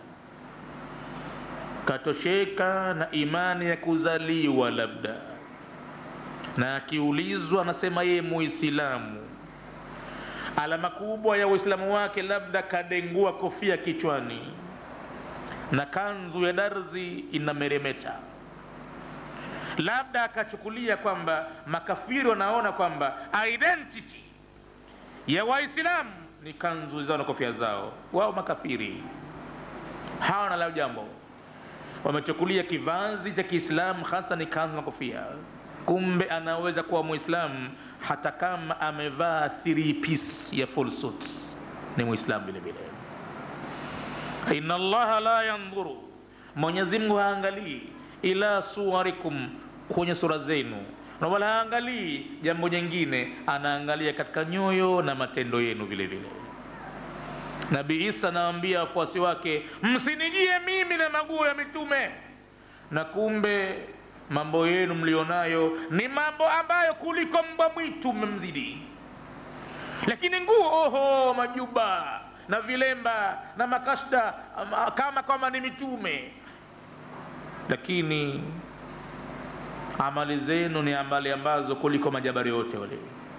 katosheka na imani ya kuzaliwa labda na akiulizwa anasema yeye muislamu alama kubwa ya uislamu wake labda kadengua kofia kichwani na kanzu ya darzi inameremeta labda akachukulia kwamba makafiri wanaona kwamba identity ya waislamu ni kanzu zao na kofia zao wao makafiri hawana la jambo wamechukulia kivazi cha kiislamu hasa ni kanzu na kofia kumbe anaweza kuwa mwislamu hata kama amevaa three piece ya full suit ni mwislamu vile vile inna allaha la yandhuru mwenyezi mungu haangalii ila suwarikum kwenye sura zenu na wala haangalii jambo jingine anaangalia katika nyoyo na matendo yenu vile vile nabii isa anawaambia wafuasi wake msinijie mimi na maguo ya mitume na kumbe mambo yenu mlionayo ni mambo ambayo kuliko mbwa mwitu mmemzidi lakini nguo oho majuba na vilemba na makashda ama- kama kwamba ni mitume lakini amali zenu ni amali ambazo kuliko majabari yote wale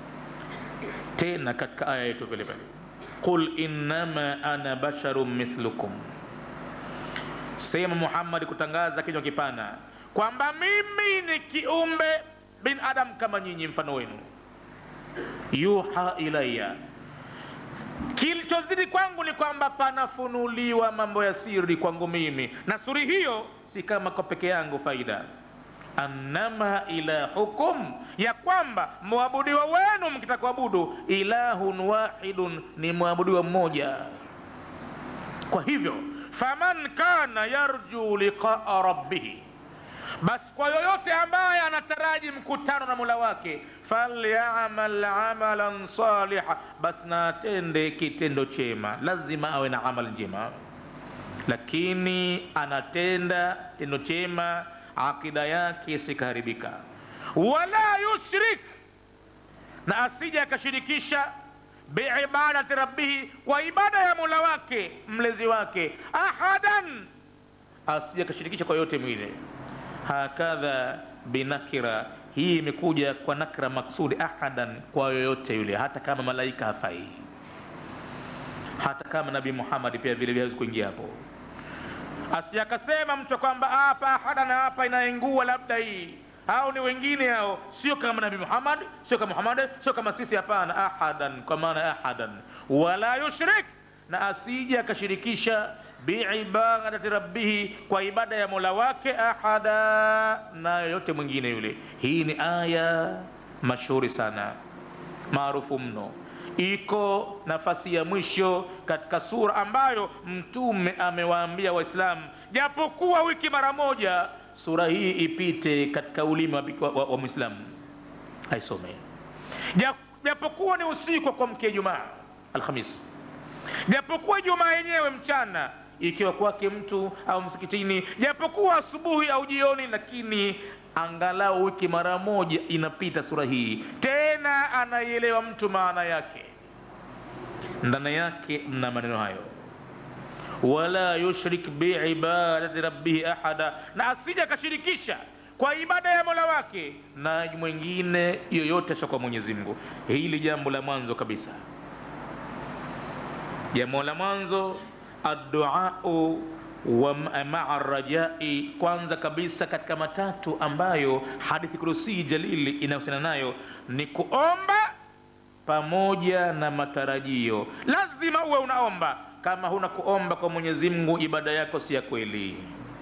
tena katika aya yetu vile vile qul innama ana basharun mithlukum sema muhammadi kutangaza kinywa kipana kwamba mimi ni kiumbe bin adam kama nyinyi mfano wenu yuha ilaya kilichozidi kwangu ni kwamba panafunuliwa mambo ya siri kwangu mimi na suri hiyo si kama kwa peke yangu faida annama ilahukum ya kwamba mwabudiwa wenu mkitaka kuabudu ilahun wahidun ni mwabudiwa mmoja kwa hivyo faman kana yarju liqaa rabbihi basi kwa yoyote ambaye anataraji mkutano na mula wake falyamal amalan saliha basi na atende kitendo chema lazima awe na amali njema lakini anatenda tendo chema akida yake isikaharibika wala yushrik na asije akashirikisha biibadati rabbihi kwa ibada ya mula wake mlezi wake ahadan asije akashirikisha kwa yote mwile hakadha binakira hii imekuja kwa nakra maksudi ahadan kwa yoyote yule hata kama malaika hafai hata kama nabii muhammadi pia vile vile hawezi kuingia hapo asije akasema mtu kwamba hapa ahadan hapa inaingua labda hii au ni wengine hao sio kama nabii muhammad sio kama muhammad sio kama sisi hapana ahadan kwa maana ahadan wala yushrik na asije akashirikisha biibadati rabbihi kwa ibada ya mola wake ahada na yoyote mwingine yule hii ni aya mashuhuri sana maarufu mno iko nafasi ya mwisho katika sura ambayo mtume amewaambia waislamu japokuwa wiki mara moja sura hii ipite katika ulimi wa, wa, wa, wa mwislamu aisome Ja- japokuwa ni usiku kwa mke jumaa alhamisi japokuwa jumaa yenyewe mchana ikiwa kwake mtu au msikitini japokuwa asubuhi au jioni lakini angalau wiki mara moja inapita sura hii tena anaielewa mtu maana yake ndani yake mna maneno hayo wala yushrik biibadati rabbihi ahada na asije akashirikisha kwa ibada ya mola wake na mwingine yoyote sio kwa mwenyezi mungu hili jambo la mwanzo kabisa jambo la mwanzo adduau wa ma- maa rajai kwanza kabisa katika matatu ambayo hadithi kurusii jalili inahusiana nayo ni kuomba pamoja na matarajio lazima uwe unaomba kama huna kuomba kwa mwenyezi mungu ibada yako si ya kweli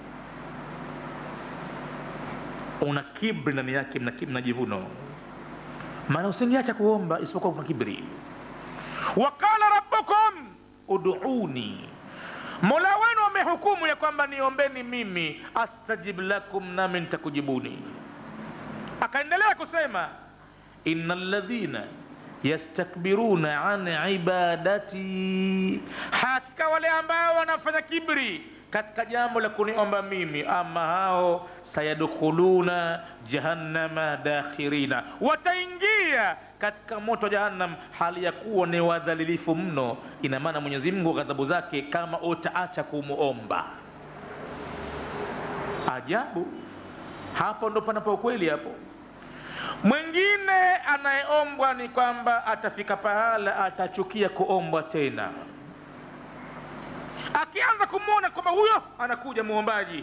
una kibri ndani yake mna, mna jivuno maana usingeacha kuomba isipokuwa una kibri waqala rabbukum uduuni mola wenu amehukumu ya kwamba niombeni mimi astajib lakum nami nitakujibuni akaendelea kusema ina ladhina yastakbiruna an ibadati hakika wale ambao wanafanya kibri katika jambo la kuniomba mimi ama hao sayadkhuluna jahannama dakhirina wataingia katika moto wa jahannam hali ya kuwa ni wadhalilifu mno ina maana mwenyezi mungu ghadhabu zake kama utaacha kumuomba ajabu hapo ndo panapo ukweli hapo mwingine anayeombwa ni kwamba atafika pahala atachukia kuombwa tena akianza kumwona kwamba huyo anakuja muombaji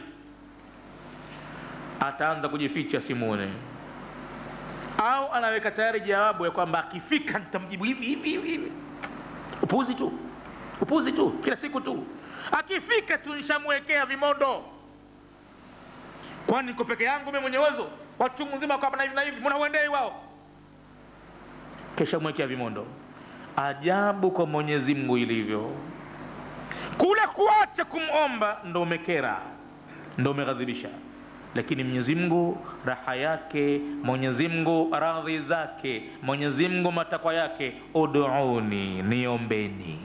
ataanza kujificha simwone au anaweka tayari jawabu ya kwamba akifika nitamjibu hivi hivi hivi hivi upuzi tu upuzi tu kila siku tu akifika tu nishamwekea vimondo kwani niko peke yangu mimi mwenye uwezo watu mzima kwamba na hivi na hivi mbona uendei wao kesha mwekea vimondo ajabu kwa mwenyezi mungu ilivyo kule kuacha kumomba ndo umekera ndo umeghadhibisha lakini mwenyezi mungu raha yake mwenyezi mungu radhi zake mwenyezi mungu matakwa yake uduuni niombeni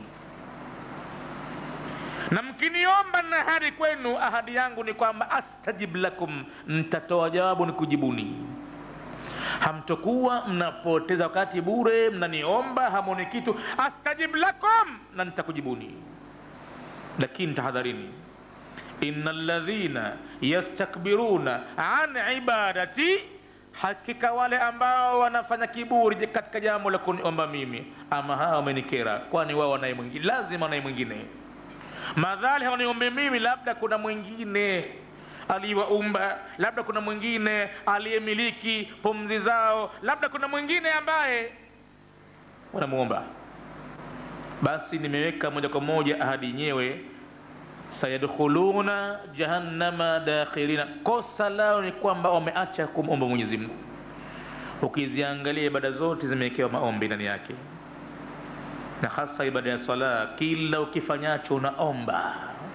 na mkiniomba na ahadi kwenu ahadi yangu ni kwamba astajib lakum ntatoa jawabu ni kujibuni hamtokuwa mnapoteza wakati bure mnaniomba hamoni kitu astajib lakum na nitakujibuni lakini tahadharini ina ladhina yastakbiruna an ibadati hakika wale ambao wanafanya kiburi katika jambo la kuniomba mimi ama hawa wamenikera kwani wao wanaye mwingine lazima wanaye mwingine madhali hawaniombe mimi labda kuna mwingine aliyewaumba labda kuna mwingine aliyemiliki pumzi zao labda kuna mwingine ambaye wanamuomba basi nimeweka moja kwa moja ahadi yenyewe sayadkhuluna jahannama dakhirina kosa lao ni kwamba wameacha kumomba mwenyezi mungu ukiziangalia ibada zote zimewekewa maombi ndani yake na hasa ibada ya sala kila ukifanyacho unaomba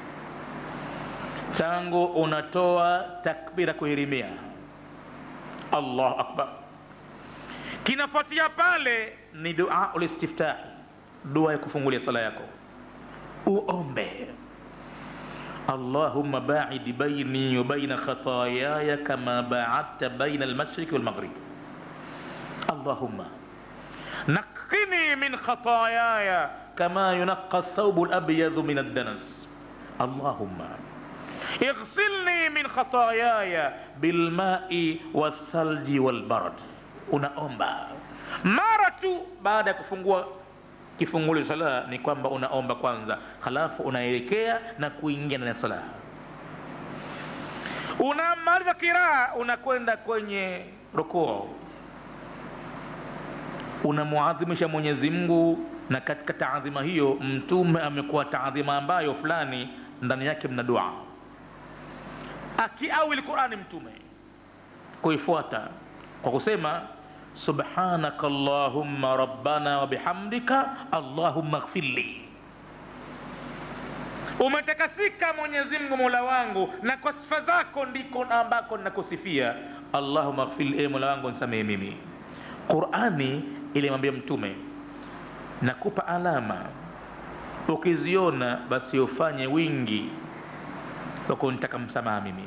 tangu unatoa takbira kuhirimia allahu akbar kinafuatia pale ni dua ulistiftahi dua ya kufungulia sala yako uombe allahumma baidi baini wa baina khatayaya kama baadta baina almashriqi walmaghrib allahumma نقني من خطاياي كما ينقى الثوب الأبيض من الدنس اللهم اغسلني من خطاياي بالماء والثلج والبرد unaomba mara tu baada ya kufungua kifunguli sala ni kwamba unaomba kwanza halafu unaelekea na kuingia ndani ya sala unamaliza kiraa unakwenda kwenye rukuu unamuadhimisha mwenyezi mungu na katika taadhima hiyo mtume amekuwa taadhima ambayo fulani ndani yake mna dua akiawili qurani mtume kuifuata kwa kusema subhanaka allahumma rabbana wa bihamdika allahumma ghfirli umetakasika mwenyezi mungu mola wangu na kwa sifa zako ndiko ambako nakusifia allahumma ghfirli e mola wangu nisamehe mimi qurani ilimwambia mtume nakupa alama ukiziona basi ufanye wingi wa kunitaka msamaha mimi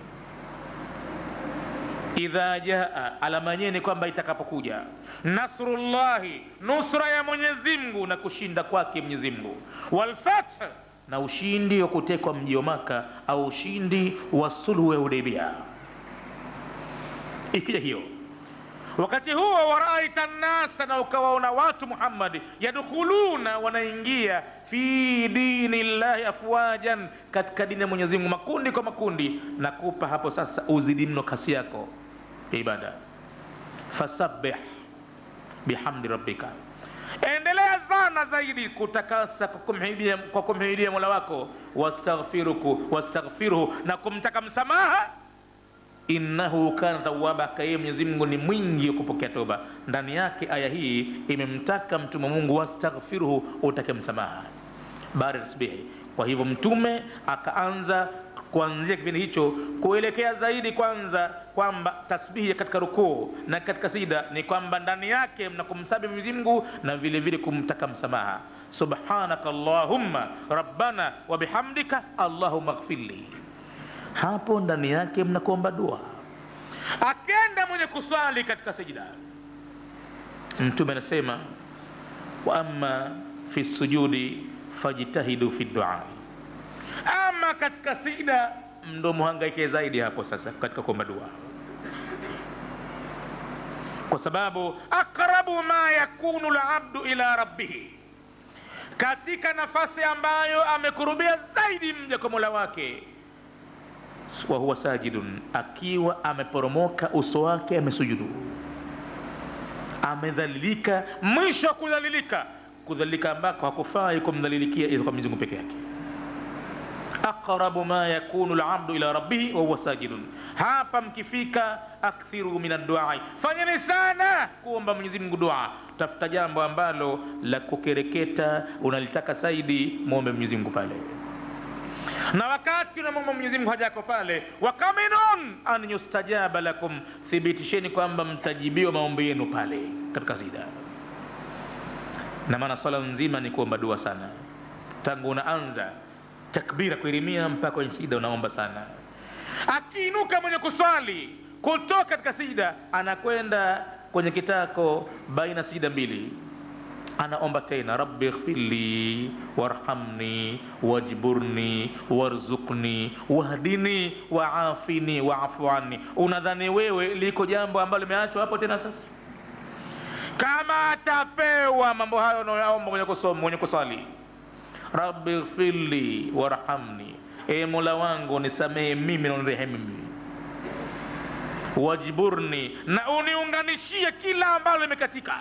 idha jaa alama yenyewe ni kwamba itakapokuja nasrullahi nusra ya mwenyezi mungu na kushinda kwake mwenyezi mungu walfath na ushindi wa kutekwa mji wa maka au ushindi wa sulhu ya hudaibia ikija hiyo wakati huo waraita nnasa na ukawaona watu muhammadi yadkhuluna wanaingia fi dini llahi afwajan katika dini ya mwenyezi mungu makundi kwa makundi nakupa hapo sasa uzidi mno kasi yako ya ibada fasabbih bihamdi rabbika endelea sana zaidi kutakasa kwa kumhidia, kwa kumhidia mola wako wastaghfiruku wastaghfiruhu na kumtaka msamaha innahu kana tawaba kaye mwenyezi mungu ni mwingi wa kupokea toba ndani yake aya hii imemtaka mtume mungu wastaghfiruhu utake msamaha baada ya tasbihi kwa hivyo mtume akaanza kuanzia kipindi hicho kuelekea zaidi kwanza kwamba tasbihi katika rukuu na katika sida ni kwamba ndani yake mna kumsabi Mwenyezi Mungu na vile vile kumtaka msamaha subhanaka allahumma rabbana wa bihamdika allahumma ighfirli hapo ndani yake mnakuomba dua akenda mwenye kuswali katika sijida mtume anasema wa amma fi sujudi fajtahidu fi duai ama katika sijida ndo muhangaike zaidi hapo sasa katika kuomba dua kwa sababu aqrabu ma yakunu labdu ila rabbihi katika nafasi ambayo amekurubia zaidi mja kwa mola wake wa huwa sajidun akiwa ameporomoka uso wake amesujudu amedhalilika mwisho wa kudhalilika kudhalilika ambako hakufai kumdhalilikia ila kwa Mwenyezi Mungu peke yake aqrabu ma yakunu labdu ila rabbihi wa huwa sajidun hapa mkifika akthiru min adduai fanyeni sana kuomba Mwenyezi Mungu dua tafuta jambo ambalo la kukereketa unalitaka zaidi muombe Mwenyezi Mungu pale na wakati unamwomba Mwenyezi Mungu haja yako pale, wakaminun an yustajaba lakum, thibitisheni kwamba mtajibiwa maombi yenu pale katika sida. Na maana swala nzima ni kuomba dua sana, tangu unaanza takbira kuirimia mpaka kwenye sida unaomba sana. Akiinuka mwenye kuswali kutoka katika sida, anakwenda kwenye kitako baina sida mbili anaomba tena rabbi ighfirli warhamni wajburni warzuqni wahdini waafini waafu anni unadhani wewe liko jambo ambalo limeachwa hapo tena sasa kama atapewa mambo hayo unayoomba mwenye kusoma mwenye kusali rabbi ighfirli warhamni e mola wangu nisamehe mimi na unirehemu mimi wajburni na uniunganishie kila ambalo limekatika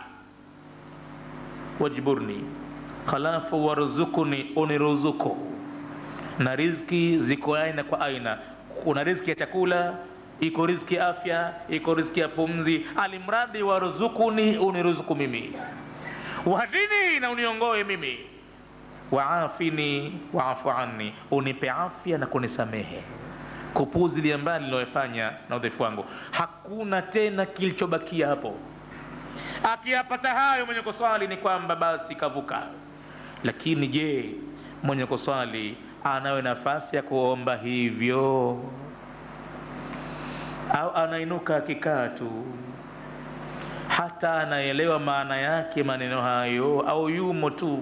wajburni halafu waruzukuni uniruzuku na riziki ziko aina kwa aina kuna riziki ya chakula iko riziki ya afya iko riziki ya pumzi alimradi waruzukuni uniruzuku mimi wahdini na uniongoe mimi waafini waafu anni unipe afya na kunisamehe kupuzilia mbali niliyofanya na udhaifu wangu hakuna tena kilichobakia hapo akiyapata hayo mwenye kuswali ni kwamba basi kavuka lakini je mwenye kuswali anayo nafasi ya kuomba hivyo au anainuka akikaa tu hata anaelewa maana yake maneno hayo au yumo tu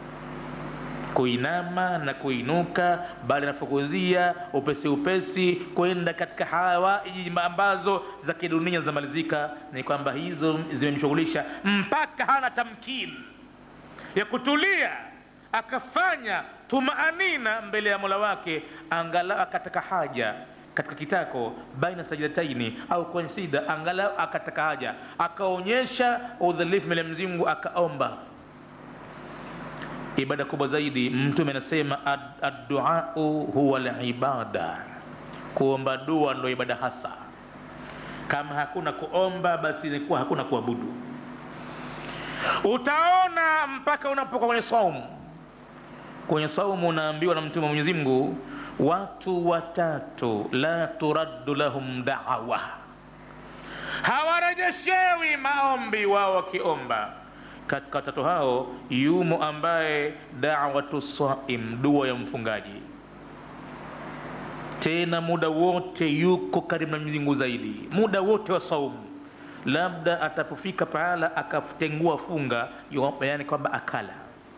kuinama na kuinuka bali anafukuzia upesi upesi kwenda katika hawaiji ambazo za kidunia zinamalizika ni kwamba hizo zimemshughulisha mpaka hana tamkini ya kutulia akafanya tumaanina mbele ya mola wake angalau akataka haja katika kitako baina sajidataini au kwenye sida angalau akataka haja akaonyesha udhalifu mbele ya Mwenyezi Mungu akaomba ibada kubwa zaidi mtume anasema adduau huwa libada kuomba dua ndo ibada hasa kama hakuna kuomba basi ilikuwa hakuna kuabudu utaona mpaka unapokuwa kwenye saumu kwenye saumu unaambiwa na mtume wa mwenyezi mungu watu watatu la turaddu lahum da'wa hawarejeshewi maombi wao wakiomba katika watatu hao yumo ambaye dawatu saim dua ya mfungaji tena muda wote yuko karibu na Mwenyezi Mungu zaidi muda wote wa saumu labda atapofika pahala akatengua funga yani kwamba akala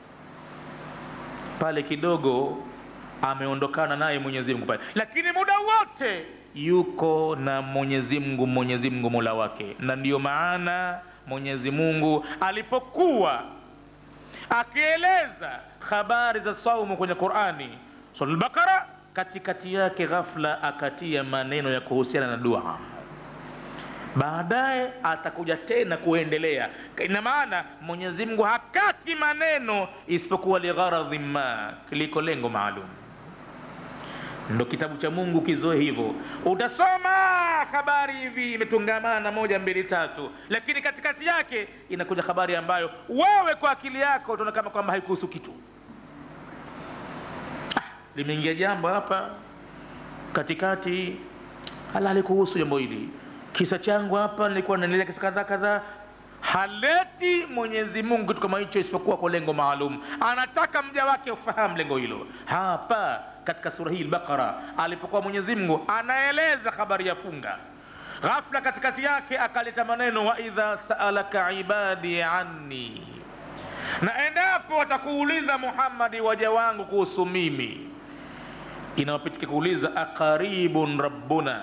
pale kidogo ameondokana naye Mwenyezi Mungu pale lakini muda wote yuko na Mwenyezi Mungu Mwenyezi Mungu Mola wake na ndiyo maana Mwenyezi Mungu alipokuwa akieleza habari za saumu kwenye Qur'ani sura al-Baqara katikati yake ghafla akatia maneno ya kuhusiana na dua baadaye atakuja tena kuendelea ina maana Mwenyezi Mungu hakati maneno isipokuwa ligharadhi ma liko lengo maalum ndo kitabu cha Mungu kizoe hivyo. Utasoma habari hivi imetungamana moja mbili tatu, lakini katikati yake inakuja habari ambayo wewe kwa akili yako utaona kama kwamba haikuhusu kitu. Ah, limeingia jambo hapa katikati halali kuhusu jambo hili kisa changu hapa nilikuwa naendelea kisa kadhaa kadhaa haleti mwenyezi mungu kitu kama hicho isipokuwa kwa lengo maalum anataka mja wake ufahamu lengo hilo hapa katika sura hii lbaqara alipokuwa mwenyezi mungu anaeleza habari ya funga ghafla katikati yake akaleta maneno waidha saalaka ibadi anni na endapo watakuuliza muhammadi waja wangu kuhusu mimi inawapitika kuuliza aqaribun rabbuna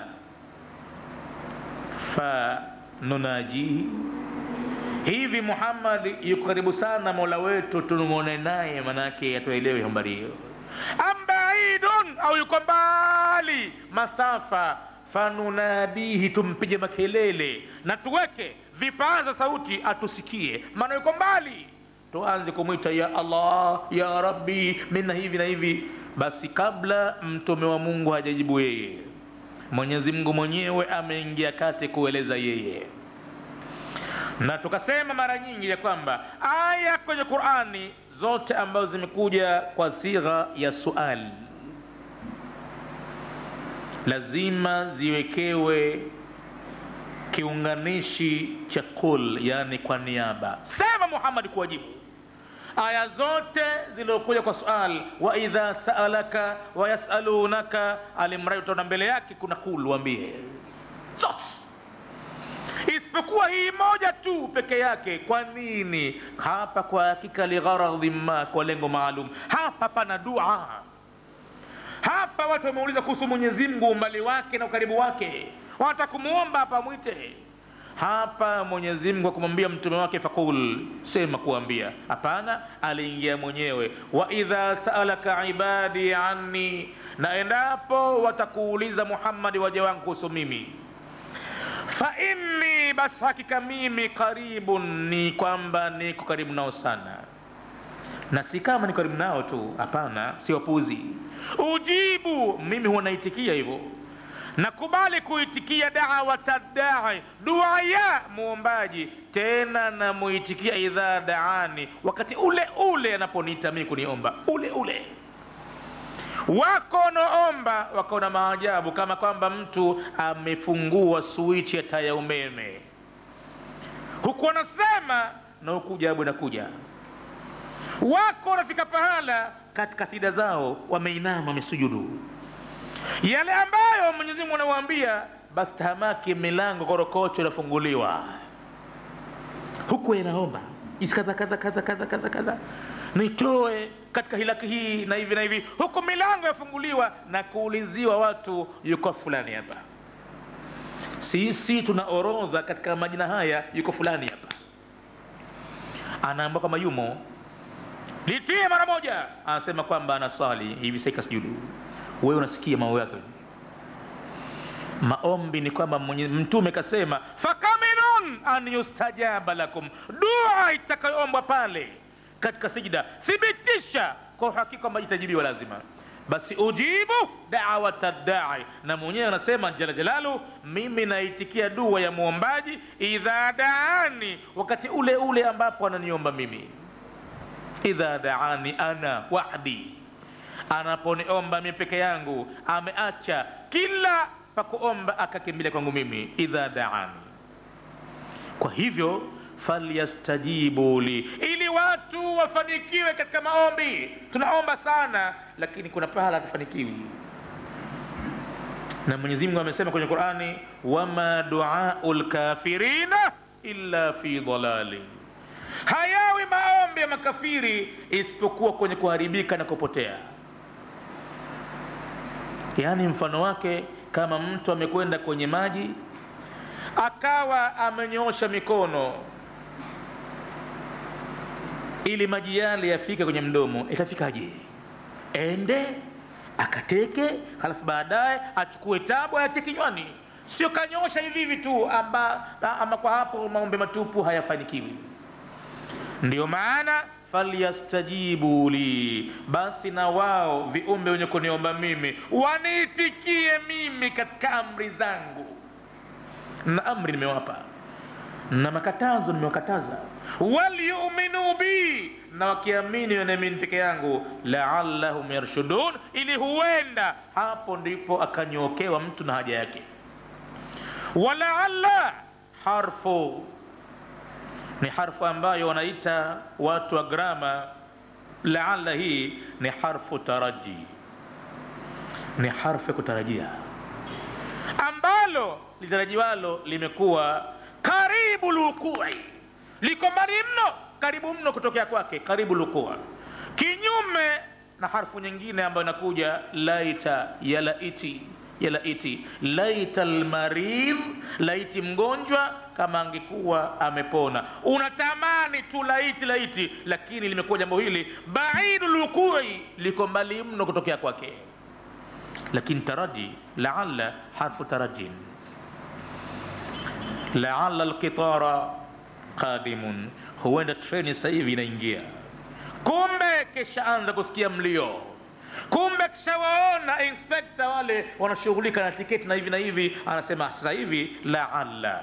fanunajihi hivi muhammad yuko karibu sana mola wetu tunung'one naye manake atuelewe habari hiyo ambaidun au yuko mbali masafa fanunadihi tumpige makelele na tuweke vipaza sauti atusikie maana yuko mbali tuanze kumwita ya allah ya rabbi mina hivi na hivi basi kabla mtume wa mungu hajajibu yeye mwenyezi mungu mwenyewe ameingia kati kueleza yeye na tukasema mara nyingi ya kwamba aya kwenye qurani zote ambazo zimekuja kwa sigha ya suali lazima ziwekewe kiunganishi cha kul yani kwa niaba sema muhammadi kuwajibu aya zote zilizokuja kwa sual wa idha saalaka wayasalunaka alimradi utaona mbele yake kuna kul wambie zote isipokuwa hii moja tu peke yake kwa nini hapa kwa hakika ligharadhi ma kwa lengo maalum hapa pana dua hapa watu wameuliza kuhusu mwenyezi mungu umbali wake na ukaribu wake wanataka kumwomba hapa mwite hapa mwenyezi mungu akumwambia mtume wake fakul sema kuambia hapana aliingia mwenyewe wa idha saalaka ibadi anni na endapo watakuuliza muhammadi waja wangu kuhusu mimi fa inni basi hakika mimi karibun ni kwamba niko karibu nao sana na si kama niko karibu nao tu hapana si wapuzi ujibu mimi huwa naitikia hivyo nakubali kuitikia dawata dai dua ya muombaji tena namuitikia idha daani wakati ule ule anaponiita mimi kuniomba ule ule wako wanaomba wakaona maajabu kama kwamba mtu amefungua swichi ya taa ya umeme huku wanasema na huku jawabu inakuja wako wanafika pahala katika sida zao wameinama wamesujudu yale ambayo mwenyezi mungu anawaambia basi tahamaki milango korokocho inafunguliwa huku yanaomba isi kadha kadha kadha kadha kadha kadha nitoe katika hilaki hii na hivi na hivi huku milango yafunguliwa na kuuliziwa watu yuko fulani hapa sisi tuna orodha katika majina haya yuko fulani hapa anaambia kwamba yumo litie mara moja anasema kwamba anaswali hivi saika sujudu wewe unasikia mambo yake maombi ni kwamba mtume kasema fakaminun an yustajaba lakum dua itakayoombwa pale katika sijida thibitisha kwa uhakika kwamba itajibiwa lazima basi ujibu dawata dai na mwenyewe anasema jala jalalu mimi naitikia dua ya muombaji idha daani wakati ule ule ambapo ananiomba mimi idha daani ana wahdi anaponiomba mi peke yangu ameacha kila pakuomba akakimbilia kwangu mimi idha daani kwa hivyo falyastajibu li ili watu wafanikiwe katika maombi tunaomba sana lakini kuna pahala hatufanikiwi na mwenyezi mungu amesema kwenye qurani wama duau lkafirina illa fi dalali hayawi maombi ya makafiri isipokuwa kwenye kuharibika na kupotea yaani mfano wake kama mtu amekwenda kwenye maji akawa amenyoosha mikono ili maji yale yafike kwenye mdomo itafikaje ende akateke halafu baadaye achukue tabu ayatie kinywani sio kanyosha hivi hivi tu amba, ama kwa hapo maombe matupu hayafanikiwi ndio maana falyastajibu li basi na wao viumbe wenye kuniomba mimi waniitikie mimi katika amri zangu na amri nimewapa na makatazo nimewakataza walyuminu bi na wakiamini wanaamini peke yangu laallahum yarshudun ili huenda hapo ndipo akanyokewa mtu na haja yake walaalla harfu ni harfu ambayo wanaita watu wa grama laalla hii ni harfu taraji ni harfu ya kutarajia ambalo litarajiwalo limekuwa karibu lukui liko mbali mno karibu mno kutokea kwake karibu lukua kinyume na harfu nyingine ambayo inakuja laita ya laiti ya laiti laita lmaridh laiti mgonjwa kama angekuwa amepona unatamani tu laiti laiti lakini limekuwa jambo hili baidu lukui liko mbali mno kutokea kwake lakini taraji laalla harfu tarajin laalla lqitara qadimun huenda treni sasa hivi inaingia kumbe kishaanza kusikia mlio kumbe kishawaona inspekta wale wanashughulika na tiketi na hivi na hivi anasema sasa hivi laalla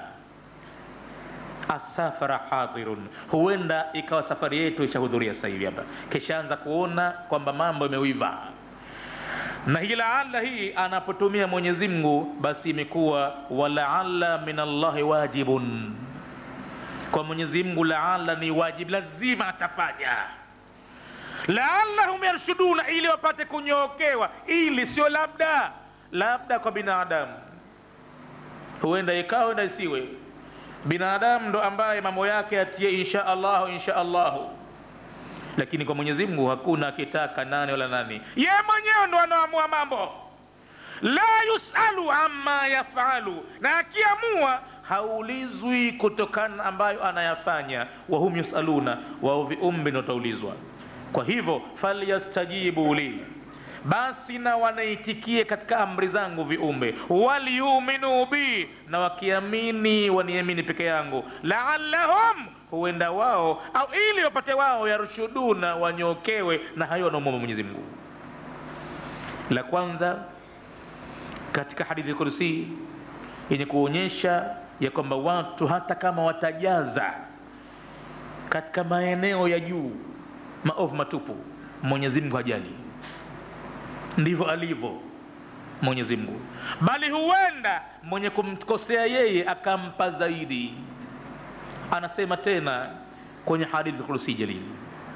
asafara hadirun huenda ikawa safari yetu ishahudhuria sasa hivi hapa kishaanza kuona kwamba mambo imeuiva na hii laalla hii anapotumia mwenyezi mungu basi imekuwa walaalla min allahi wajibun kwa mwenyezi mungu laalla ni wajib lazima atafanya laallahum yarshuduna ili wapate kunyookewa ili sio labda labda kwa binadamu huenda ikawa huenda isiwe binadamu ndo ambaye mambo yake atie insha allahu insha allahu lakini kwa mwenyezi mungu hakuna akitaka nani wala nani ye mwenyewe ndo anaamua mambo la yusalu amma yafalu na akiamua haulizwi kutokana ambayo anayafanya wahum yusaluna wao viumbe ndo wataulizwa kwa hivyo falyastajibu li basi na wanaitikie katika amri zangu viumbe waliyuminu bi na wakiamini waniamini peke yangu laallahum huenda wao au ili wapate wao yarshuduna wanyokewe na hayo wanaomwomba mwenyezi mungu la kwanza katika hadithi kursi yenye kuonyesha ya kwamba watu hata kama watajaza katika maeneo ya juu maovu matupu mwenyezi mungu hajali ndivyo alivyo mwenyezi mungu bali huenda mwenye kumkosea yeye akampa zaidi anasema tena kwenye hadithi kursi jalili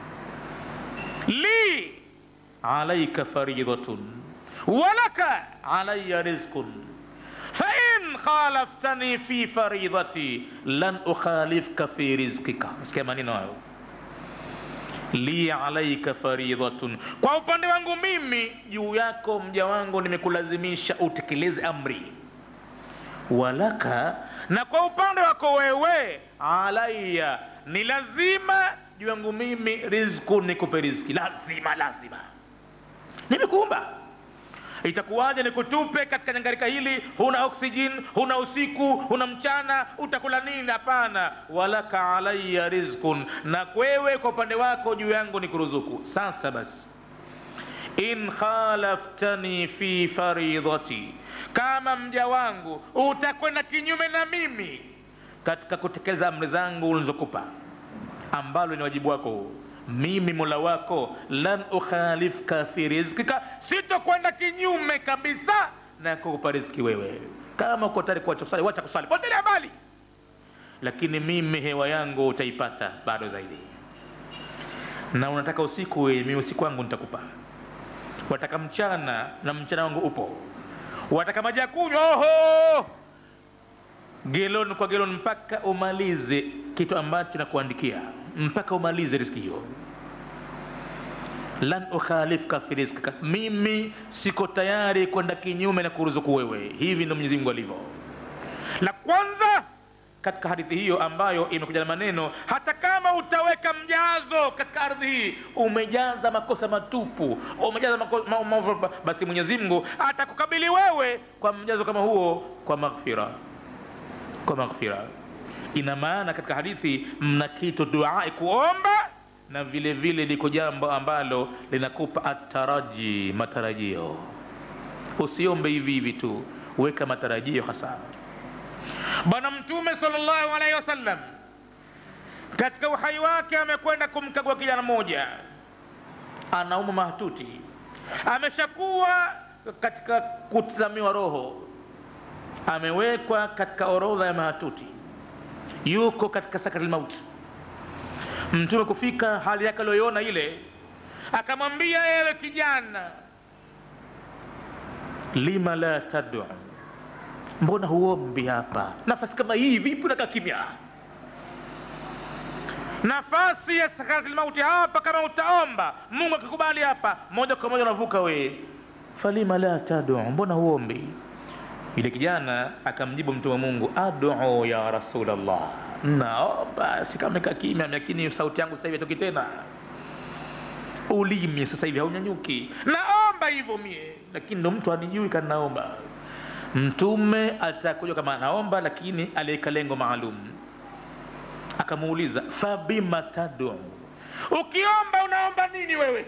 li alaika faridhatun walaka alaya rizqun fain khalaftani fi faridhati lan ukhalifka fi rizqika sikia maneno hayo li alaika faridhatun kwa upande wangu mimi juu yako mja wangu nimekulazimisha utekeleze amri walaka na kwa upande wako wewe alaya ni lazima juu yangu mimi rizku nikupe rizki lazima lazima nimekuumba itakuwaje nikutupe katika nyangarika hili huna oxygen huna usiku huna mchana utakula nini hapana walaka alaya rizkun na kwewe kwa upande wako juu yangu ni kuruzuku sasa basi in khalaftani fi faridhati kama mja wangu utakwenda kinyume na mimi katika kutekeleza amri zangu ulizokupa ambalo ni wajibu wako huu mimi mola wako lan ukhalifka fi rizkika sitokwenda kinyume kabisa na kukupa riziki wewe kama uko tayari kuacha kusali wacha kusali potelea mbali lakini mimi hewa yangu utaipata bado zaidi na unataka usiku wewe mimi usiku wangu nitakupa wataka mchana na mchana wangu upo wataka maji ya kunywa oho gelon kwa gelon mpaka umalize kitu ambacho nakuandikia mpaka umalize riski hiyo lan ukhalifka fi rizkika mimi siko tayari kwenda kinyume na kuruzuku wewe hivi ndo mwenyezi mungu alivyo la kwanza katika hadithi hiyo ambayo imekuja na maneno hata kama utaweka mjazo katika ardhi hii umejaza makosa matupu umejaza mako, ma, ma, basi mwenyezi mungu atakukabili wewe kwa mjazo kama huo kwa maghfira kwa maghfira ina maana katika hadithi mna kitu duai kuomba na vile vile liko jambo ambalo linakupa ataraji matarajio usiombe hivi hivi tu weka matarajio hasa bwana mtume salllahu alaihi wasallam katika uhai wake amekwenda kumkagua kijana mmoja anauma mahututi ameshakuwa katika kutazamiwa roho amewekwa katika orodha ya mahatuti yuko katika sakati mauti mtume kufika hali yake aliyoiona ile akamwambia ewe kijana lima la tadu mbona huombi hapa nafasi kama hii vipi unakaa kimya nafasi ya sakaratil mauti hapa kama utaomba mungu akikubali hapa moja kwa moja unavuka wee falima la tadu mbona huombi yule kijana akamjibu mtume wa mungu adu ya rasulllah naomba sikameka kimya lakini sauti yangu sasa hivi atoki tena ulimi sasa hivi haunyanyuki naomba hivyo mie lakini ndo mtu anijui kanaomba mtume atakuja kama anaomba lakini aliweka lengo maalum akamuuliza fabima tadu ukiomba unaomba nini wewe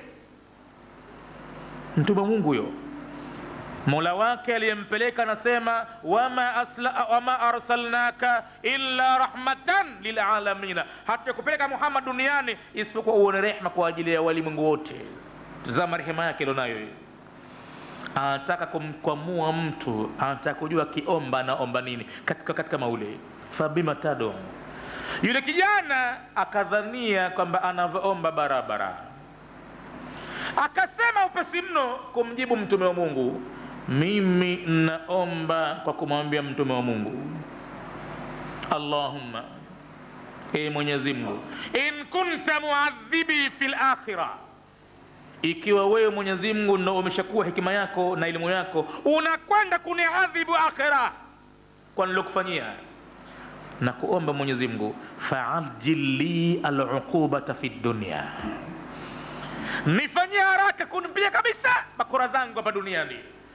mtume mungu huyo mola wake aliyempeleka anasema wama, asla, wama arsalnaka illa rahmatan lilalamina hatukupeleka muhammad duniani isipokuwa uone rehma kwa ajili ya walimwengu wote tazama rehema yake ilionayo hiyo anataka kumkwamua mtu anataka kujua akiomba anaomba nini katika katika maule fabima tadu yule kijana akadhania kwamba anavyoomba barabara akasema upesi mno kumjibu mtume wa mungu mimi naomba kwa kumwambia mtume wa mungu allahumma e mwenyezi mungu in kunta muadhibi fi lakhira ikiwa wewe mwenyezi mungu ndo umeshakuwa hekima yako na elimu yako unakwenda kuniadhibu akhira kwa nilokufanyia na kuomba mwenyezi mungu faajil li aluqubata fi dunia nifanyie haraka kunipiga kabisa bakora zangu hapa duniani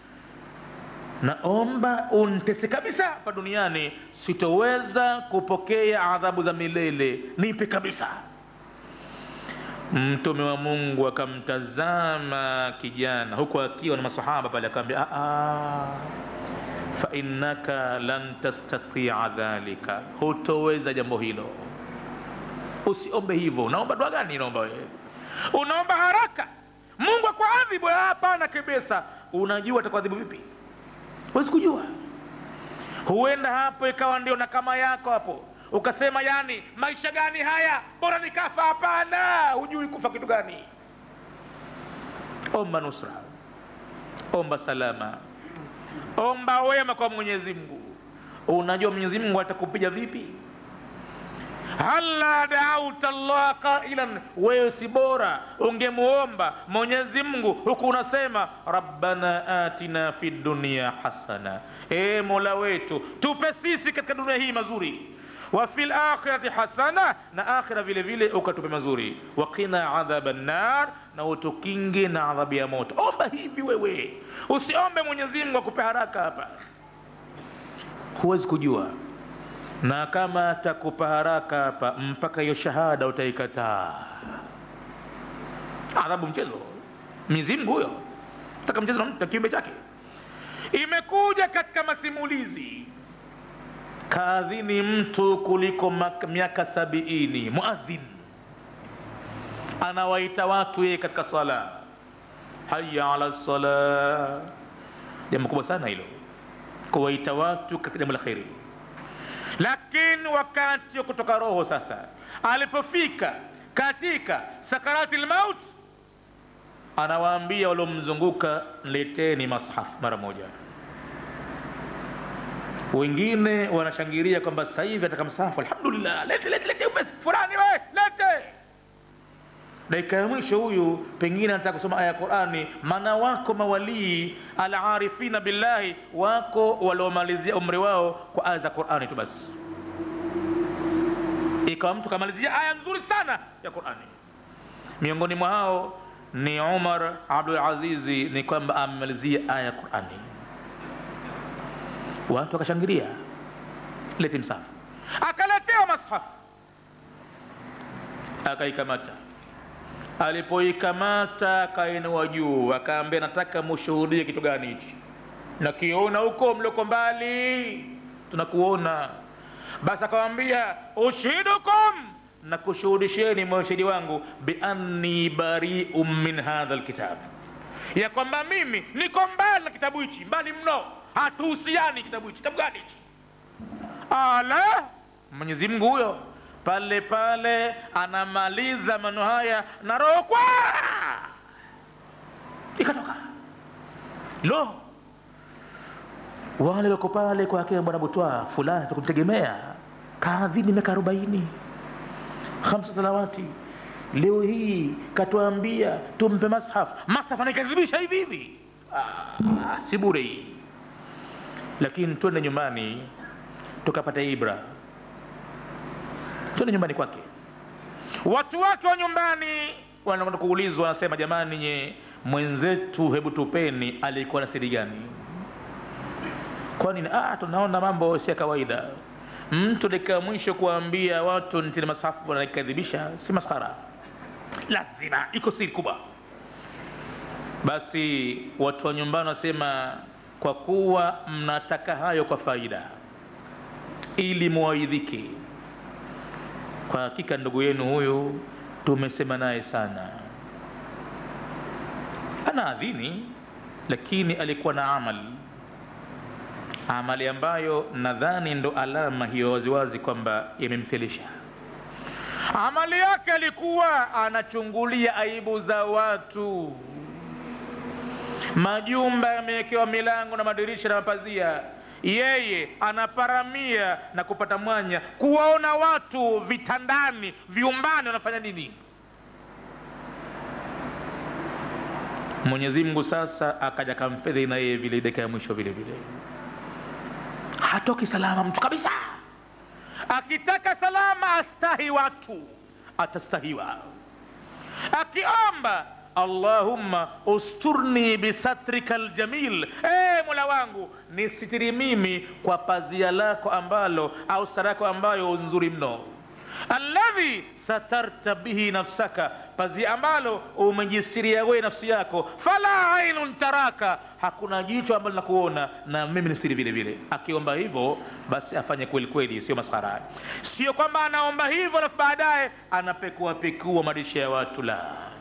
naomba untese kabisa hapa duniani sitoweza kupokea adhabu za milele nipe kabisa mtume wa mungu akamtazama kijana huku akiwa na masahaba pale akaambia fainnaka lan tastatia dhalika hutoweza jambo hilo usiombe hivyo unaomba dua gani unaomba wewe unaomba haraka mungu akuadhibu hapana kabisa unajua atakuadhibu vipi huwezi kujua huenda hapo ikawa ndio nakama yako hapo ukasema yani maisha gani haya bora nikafa hapana hujui kufa kitu gani omba nusra omba salama omba wema kwa mwenyezi mungu unajua mwenyezi mungu atakupiga vipi hala dauta llah qailan wewe si bora ungemuomba mwenyezi mungu huku unasema rabbana atina fi dunia hasana e mola wetu tupe sisi katika dunia hii mazuri wa fi lakhirati hasana na akhira vile vile ukatupe mazuri waqina adhaba nnar na utukinge na adhabu ya moto omba hivi wewe usiombe mwenyezi mungu akupe haraka hapa huwezi kujua na kama atakupa haraka hapa mpaka hiyo shahada utaikataa adhabu mchezo mizimu huyo taka mchezo na kiumbe chake imekuja katika masimulizi kaadhini mtu kuliko miaka sabiini muadhin anawaita watu yeye katika sala haya ala sala jambo kubwa sana hilo kuwaita watu katika jambo la kheri lakini wakati wa kutoka roho sasa alipofika katika sakarati lmaut anawaambia waliomzunguka leteni mashaf mara moja wengine wanashangilia kwamba sasa hivi ataka msahafu alhamdulillah lete lete lete upesi fulani we lete dakika ya mwisho huyu pengine anataka kusoma aya ya qurani maana wako mawalii alarifina billahi wako waliomalizia umri wao kwa aya za qurani tu basi ikawa mtu kamalizia aya nzuri sana ya qurani miongoni mwa hao ni umar abdulazizi ni kwamba amemalizia aya ya qurani watu wakashangilia leti msahafu akaletewa mashafu akaikamata alipoikamata akainua juu akaambia nataka mushuhudie kitu gani hichi nakiona huko mlioko mbali tunakuona basi akawambia ushidukum na kushuhudisheni mashahidi wangu bianni barium min hadha lkitab ya kwamba mimi niko mbali na kitabu hichi mbali mno hatuhusiani kitabu hichi kitabu gani hichi ala mwenyezi mungu huyo pale pale anamaliza maneno haya na roho kwa ikatoka lo wale wako pale kwake bwana butwa fulani tukumtegemea kaadhini miaka arobaini hamsa salawati leo hii katuambia tumpe mashaf mashaf anaikadhibisha hivi hivi ah, si bure hii lakini twende nyumbani tukapata ibra twende nyumbani kwake watu wake wa nyumbani wanakwenda kuulizwa wanasema jamani nye mwenzetu hebu tupeni alikuwa na siri gani kwani ah, tunaona mambo si ya kawaida mtu dakika ya mwisho kuambia watu nitini masafu wanaikadhibisha si maskhara lazima iko siri kubwa basi watu wa nyumbani wasema kwa kuwa mnataka hayo kwa faida ili muwaidhike kwa hakika ndugu yenu huyu tumesema naye sana ana adhini lakini alikuwa na amali amali ambayo nadhani ndo alama hiyo waziwazi kwamba imemfelisha amali yake alikuwa anachungulia aibu za watu majumba yamewekewa milango na madirisha na mapazia yeye anaparamia na kupata mwanya kuwaona watu vitandani viumbani wanafanya nini mwenyezi mungu sasa akaja kamfedhi na yeye vile dakika ya mwisho vile vile hatoki salama mtu kabisa akitaka salama astahi watu atastahiwa akiomba allahumma usturni bisatrika ljamil e mola wangu nisitiri mimi kwa pazia lako ambalo au sarako ambayo nzuri mno alladhi satarta bihi nafsaka pazia ambalo umejisiria wewe nafsi yako fala ainun taraka hakuna jicho ambalo linakuona na mimi nisitiri vile vile akiomba hivyo basi afanye kweli kweli sio maskhara sio kwamba anaomba hivyo alafu baadaye anapekua pekua maisha ya watu la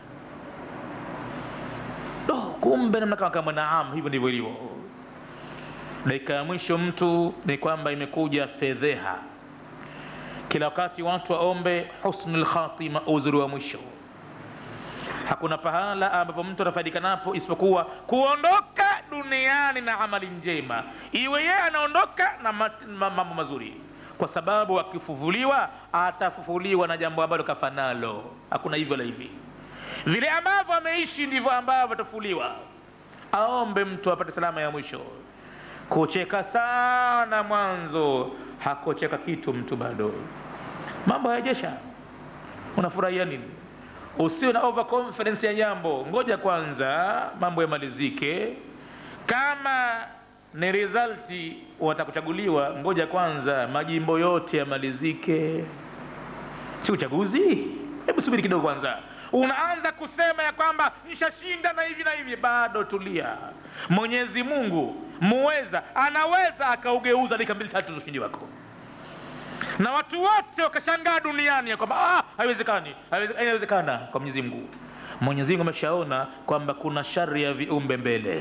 oh, kumbe namna kama kama naam hivyo ndivyo ilivyo dakika ya mwisho mtu ni kwamba imekuja fedheha kila wakati watu waombe husnul khatima uzuri wa mwisho hakuna pahala ambapo mtu anafaidika napo isipokuwa kuondoka duniani na amali njema iwe yeye anaondoka na mambo mazuri kwa sababu akifufuliwa atafufuliwa na jambo ambalo kafanalo hakuna hivyo la hivi vile ambavyo ameishi ndivyo ambavyo atafufuliwa aombe mtu apate salama ya mwisho kucheka sana mwanzo hakucheka kitu mtu bado mambo hayajesha unafurahia nini usiwe na overconfidence ya jambo ngoja kwanza mambo yamalizike kama ni resulti watakuchaguliwa ngoja kwanza majimbo yote yamalizike si uchaguzi hebu subiri kidogo kwanza unaanza kusema ya kwamba nishashinda na hivi na hivi bado tulia mwenyezi mungu muweza anaweza akaugeuza dakika mbili tatu za ushindi wako na watu wote wakashangaa duniani ya kwamba ah, haiwezekani inawezekana kwa mwenyezi mungu mwenyezi mungu ameshaona kwamba kuna shari ya viumbe mbele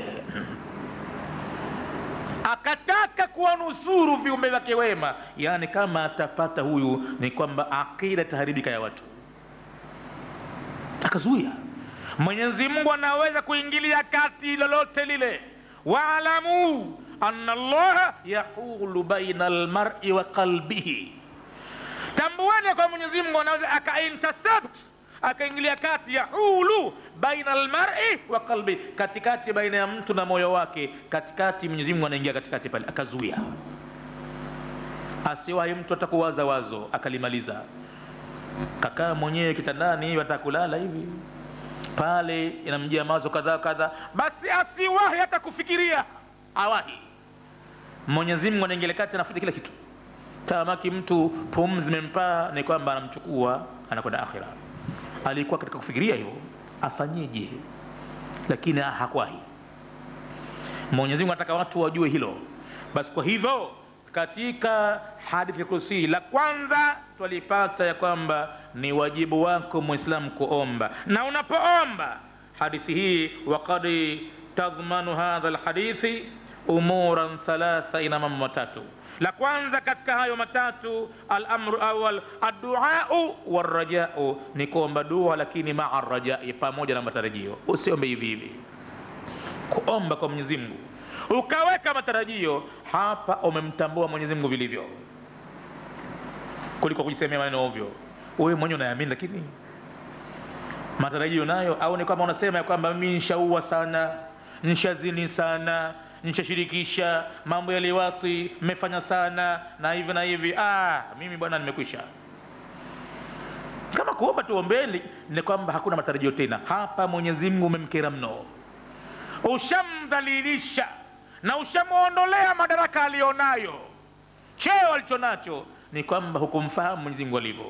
akataka kuwanusuru viumbe vyake wema yaani kama atapata huyu ni kwamba akida itaharibika ya watu akazuia mwenyezi mungu anaweza kuingilia kati lolote lile waalamu ana allaha yahulu baina almari wa qalbihi tambueni kwa mwenyezi mungu anaweza akaintercept akaingilia kati yahulu baina almari wa qalbi katikati baina ya mtu na moyo wake katikati mwenyezi mungu anaingia katikati pale akazuia asiwahi mtu atakuwaza wazo akalimaliza kakaa mwenyewe kitandani watakulala hivi pale inamjia mawazo kadhaa kadhaa basi asiwahi hata kufikiria awahi mwenyezi mungu anaingilia kati anafuta kila kitu tamaki mtu pumzi imempaa ni kwamba anamchukua anakwenda akhira alikuwa katika kufikiria hivyo afanyeje lakini hakwahi mwenyezi mungu anataka watu wajue hilo basi kwa hivyo katika hadithi ya kursi la kwanza twalipata ya kwamba ni wajibu wako mwislamu kuomba na unapoomba hadithi hii waqad tadhmanu hadha lhadithi umuran thalatha ina mambo matatu la kwanza katika hayo matatu alamru awal adduau warajau ni kuomba dua lakini maa rajai pamoja na matarajio usiombe hivi hivi kuomba kwa mwenyezi mungu ukaweka matarajio hapa umemtambua mwenyezi mungu vilivyo kuliko kujisemea maneno ovyo wewe mwenyewe unaamini lakini matarajio nayo au ni kwamba unasema ya kwamba mimi nshaua sana nshazini sana nshashirikisha mambo ya liwati mmefanya sana na hivi na hivi ah, mimi bwana nimekwisha kama kuomba tuombeni ni kwamba hakuna matarajio tena hapa mwenyezi mungu umemkera mno ushamdhalilisha na ushamwondolea madaraka aliyonayo cheo alichonacho ni kwamba hukumfahamu mwenyezi mungu alivyo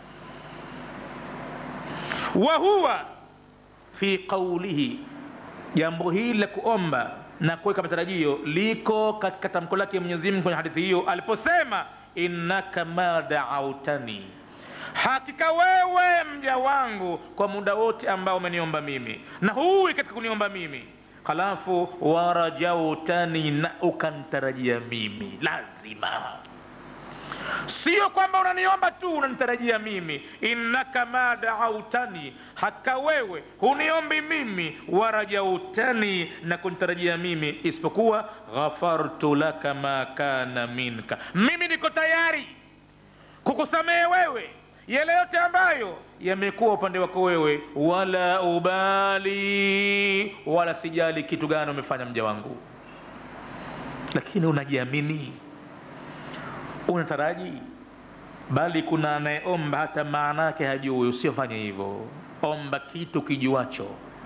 wa huwa fi qaulihi jambo hili la kuomba na kuweka matarajio liko katika tamko lake mwenyezi mungu kwenye hadithi hiyo aliposema innaka ma daautani hakika wewe mja wangu kwa muda wote ambao umeniomba mimi na huwi katika kuniomba mimi halafu warajautani na ukantarajia mimi lazima sio kwamba unaniomba tu unanitarajia mimi innaka ma daautani haka wewe huniombi mimi warajautani na kunitarajia mimi isipokuwa ghafartu laka ma kana minka mimi niko tayari kukusamehe wewe yale yote ambayo yamekuwa upande wako wewe wala ubali wala sijali kitu gani umefanya mja wangu lakini unajiamini unataraji bali kuna anayeomba hata maana yake hajui usiofanye hivyo omba kitu kijuacho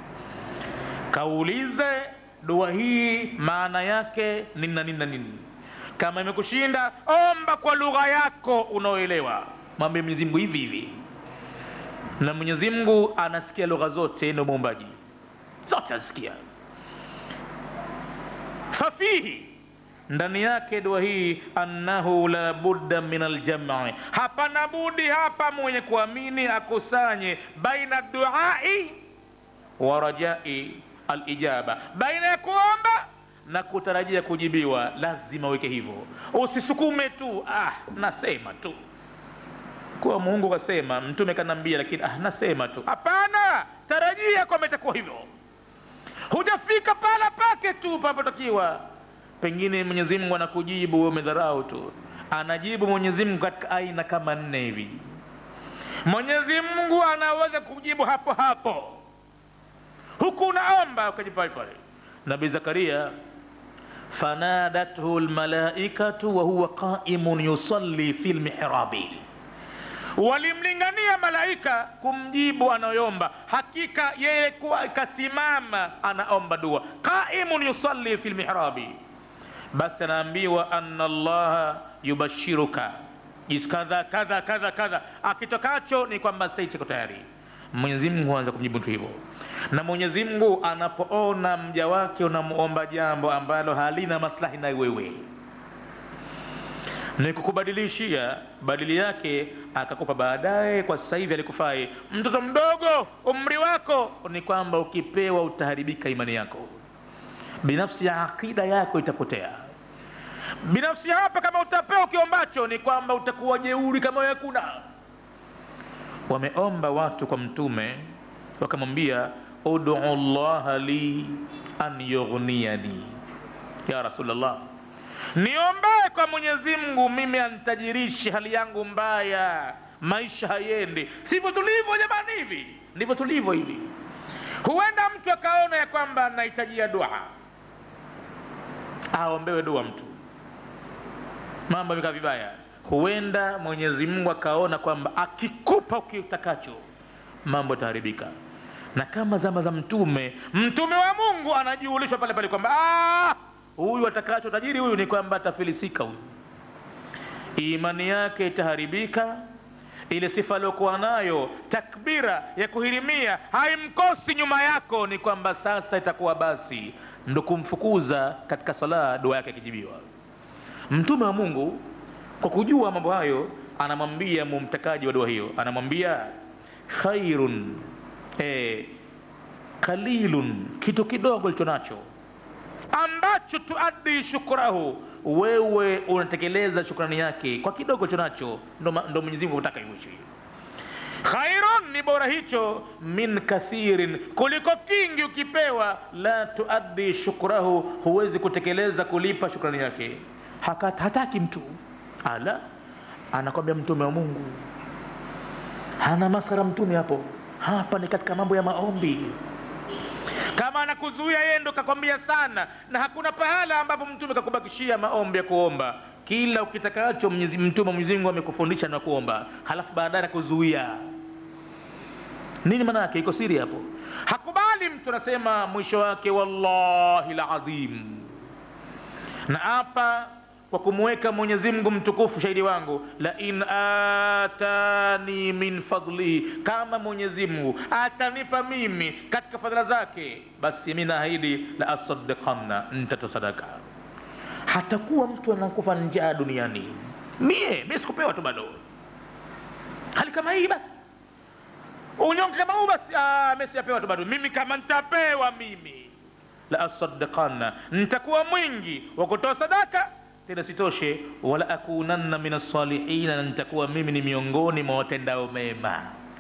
kaulize dua hii maana yake nini na nini na nini kama imekushinda omba kwa lugha yako unaoelewa mwambie mwenyezi mungu hivi hivi na mwenyezi mungu anasikia lugha zote ndio muumbaji zote anasikia fafihi ndani yake dua hii annahu la budda min aljam'i hapana budi hapa mwenye kuamini akusanye baina duai wa rajai alijaba baina ya kuomba na kutarajia kujibiwa lazima uweke hivyo usisukume tu ah nasema tu kuwa mungu kasema mtume kanambia lakini ah nasema tu hapana tarajia kwamba itakuwa hivyo hujafika pala pake tu papotakiwa pengine mwenyezi mungu anakujibu wewe umedharau tu anajibu mwenyezi mungu katika aina kama nne hivi mwenyezi mungu anaweza kujibu hapo hapo huku unaomba ukajibu pale pale nabii zakaria fanadathu lmalaikatu wahuwa qaimun yusalli fi lmihrabi walimlingania malaika kumjibu anayoomba hakika yeye kuwa kasimama anaomba dua qaimun yusalli fi lmihrabi basi anaambiwa anna allaha yubashiruka kadha kadha kadha kadha akitokacho ni kwamba sasa chiko tayari mwenyezi mungu huanza kumjibu mtu hivyo na mwenyezi mungu anapoona mja wake unamuomba jambo ambalo halina maslahi na wewe ni kukubadilishia badili yake akakupa baadaye kwa sasa hivi alikufai mtoto mdogo umri wako ni kwamba ukipewa utaharibika imani yako binafsi ya aqida yako itapotea binafsi hapa kama utapewa ukiombacho ni kwamba utakuwa jeuri kama wewe hakuna wameomba watu kwa mtume wakamwambia udu llaha li an yughniyani ya rasulllah niombee kwa mwenyezi mungu mimi antajirishi hali yangu mbaya maisha hayendi sivyo tulivyo jamani hivi ndivyo tulivyo hivi huenda mtu akaona ya kwamba anahitajia dua aombewe dua mtu mambo amekaa vibaya huenda mwenyezi mungu akaona kwamba akikupa ukitakacho mambo yataharibika na kama zama za mtume mtume wa mungu anajiulishwa pale pale kwamba huyu atakacho tajiri huyu ni kwamba atafilisika huyu imani yake itaharibika ile sifa aliyokuwa nayo takbira ya kuhirimia haimkosi nyuma yako ni kwamba sasa itakuwa basi ndo kumfukuza katika sala dua yake ikijibiwa mtume wa mungu kwa kujua mambo hayo anamwambia mumtakaji wa dua hiyo anamwambia khairun eh, qalilun kitu kidogo licho nacho ambacho tuaddi shukrahu wewe unatekeleza shukrani yake kwa kidogo licho nacho ndo, ma- ndo mwenyezi mungu anataka iwishi khairun ni bora hicho min kathirin kuliko kingi ukipewa la tuaddi shukrahu huwezi kutekeleza kulipa shukrani yake Haka, hataki mtu ala anakwambia mtume wa mungu hana masara mtume hapo hapa ni katika mambo ya maombi kama anakuzuia yeye ndo kakwambia sana na hakuna pahala ambapo mtume kakubakishia maombi ya kuomba kila ukitakacho Mwenyezi- mtume wa mwenyezi mungu amekufundisha na kuomba halafu baadaye anakuzuia nini maana yake iko siri hapo hakubali mtu anasema mwisho wake wallahi ladhim na hapa kwa kumweka mwenyezi mungu mtukufu shahidi wangu la in atani min fadlihi kama mwenyezi mungu atanipa mimi katika fadhila zake basi mi naahidi la asaddiqanna ntatoa sadaka hatakuwa mtu anakufa njaa duniani mie mi sikupewa tu bado hali kama hii basi unyonge kama huu basi ah, mi sijapewa tu bado mimi kama ntapewa mimi la asaddiqanna ntakuwa mwingi wa kutoa sadaka tena sitoshe wala akunanna min alsalihina na nitakuwa mimi ni miongoni mwa watendao mema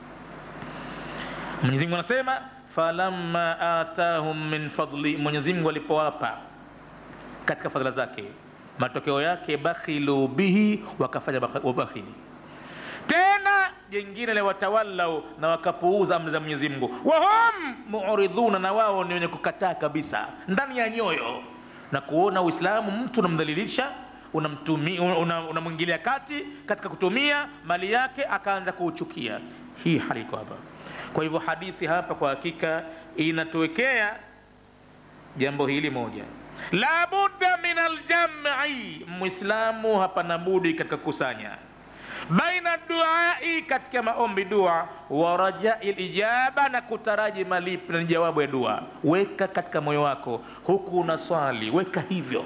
mwenyezi mungu anasema falamma atahum min fadli mwenyezi mungu alipowapa katika fadhila zake matokeo yake bakhilu bihi wakafanya bakh- ubakhili tena jengine la watawallau na wakapuuza amri za mwenyezi mungu wahum muridhuna na wao ni wenye kukataa kabisa ndani ya nyoyo na kuona uislamu mtu unamdhalilisha unamtumi- una- unamwingilia kati katika kutumia mali yake akaanza kuuchukia hii hali iko hapa kwa hivyo hadithi hapa kwa hakika inatuwekea jambo hili moja la budda min aljam'i mwislamu hapana budi katika kukusanya baina duai katika maombi dua wa rajai lijaba na kutaraji malipo na ni jawabu ya dua weka katika moyo wako huku una swali weka hivyo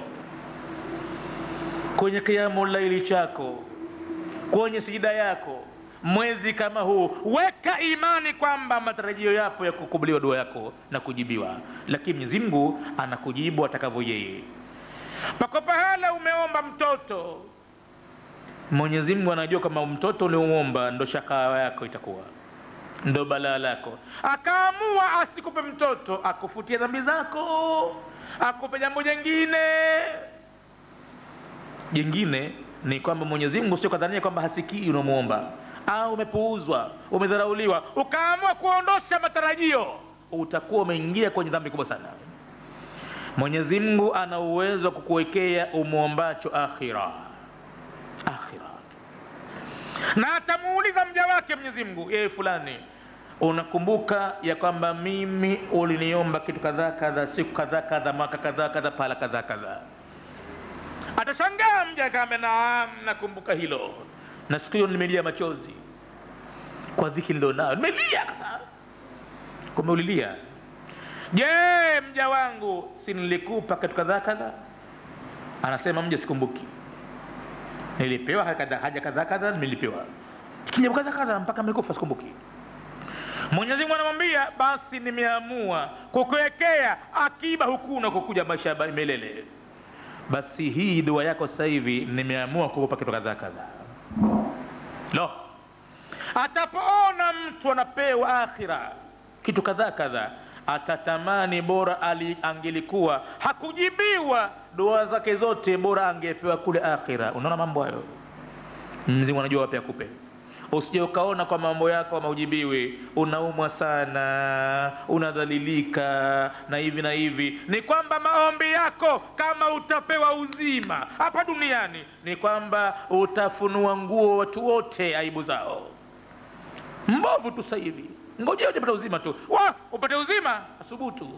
kwenye kiamu laili chako kwenye sijida yako mwezi kama huu weka imani kwamba matarajio yapo ya kukubuliwa dua yako na kujibiwa lakini mwenyezi mungu anakujibu atakavyo yeye pako pahala umeomba mtoto mwenyezi mungu anajua kama mtoto uliomwomba ndo shakaa yako itakuwa ndo balaa lako akaamua asikupe mtoto akufutie dhambi zako akupe jambo jengine jengine ni kwamba mwenyezi mungu sio kadhania kwamba hasikii unamwomba au umepuuzwa umedharauliwa ukaamua kuondosha matarajio utakuwa umeingia kwenye dhambi kubwa sana mwenyezi mungu ana uwezo wa kukuwekea umwombacho akhira akhira na atamuuliza mja wake mwenyezi mungu yeye fulani unakumbuka ya kwamba mimi uliniomba kitu kadhaa kadhaa siku kadhaa kadhaa mwaka kadhaa kadhaa pahala kadhaa kadhaa atashangaa mja akaambia naam nakumbuka hilo na siku hiyo nimelia machozi kwa dhiki nilionayo nimelia kasa kumbe ulilia je mja wangu si nilikupa kitu kadhaa kadhaa anasema mja sikumbuki nilipewa haja kadhaa haja kadhaa kadhaa nimelipewa kijambo kadhaa kadhaa mpaka mlikufa sikumbuki mwenyezi mungu anamwambia basi nimeamua kukuwekea akiba huku na kukuja maisha ya milele basi hii dua yako sasa hivi nimeamua kukupa kitu kadhaa kadhaa lo atapoona mtu anapewa akhira kitu kadhaa kadhaa atatamani bora ali angelikuwa hakujibiwa dua zake zote bora angepewa kule akhira unaona mambo hayo mzimu anajua wapi akupe usije ukaona kwa mambo yako maujibiwi unaumwa sana unadhalilika na hivi na hivi ni kwamba maombi yako kama utapewa uzima hapa duniani ni kwamba utafunua nguo watu wote aibu zao mbovu tu sasa hivi ngojea ujapata uzima tu wa upate uzima asubutu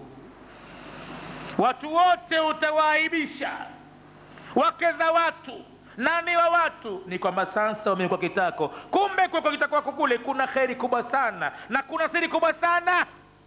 watu wote utawaaibisha wake za watu nani wa watu ni kwamba sasa wamekuwa kitako kumbe kwa kitako wako kule kuna kheri kubwa sana na kuna siri kubwa sana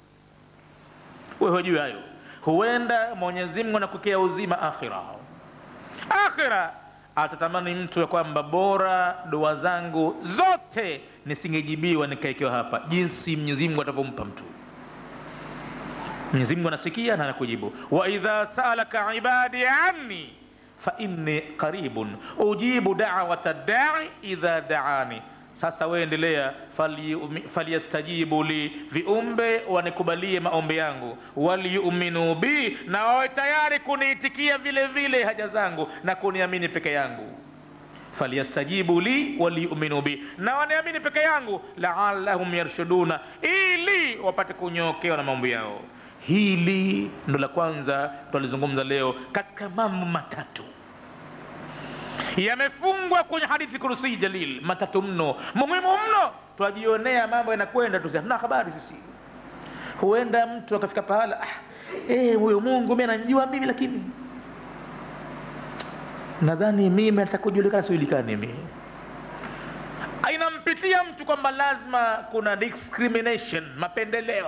wewe hujui hayo huenda mwenyezi mungu anakukea uzima akhira akhira atatamani mtu ya kwamba bora dua zangu zote nisingejibiwa nikaekewa hapa jinsi mwenyezi mungu atavyompa mtu mwenyezi mungu anasikia na anakujibu wa idha saalaka ibadi anni fa inni qaribun ujibu dawata dai idha daani sasa wewe endelea falyastajibu li viumbe wanikubalie maombi yangu waliyuminu bi na wawe tayari kuniitikia vile vile haja zangu na kuniamini peke yangu falyastajibu li waliyuminu bi na waniamini peke yangu laalahum yarshuduna ili wapate kunyokewa na maombi yao hili ndo la kwanza twalizungumza leo katika mambo matatu yamefungwa kwenye hadithi kurusii jalil matatu mno muhimu mno twajionea mambo yanakwenda tu hatuna habari sisi huenda mtu akafika pahala ah, eh, huyo mungu mi ananjua mimi lakini nadhani mimi atakujulikana sijulikani mi inampitia mtu kwamba lazima kuna discrimination mapendeleo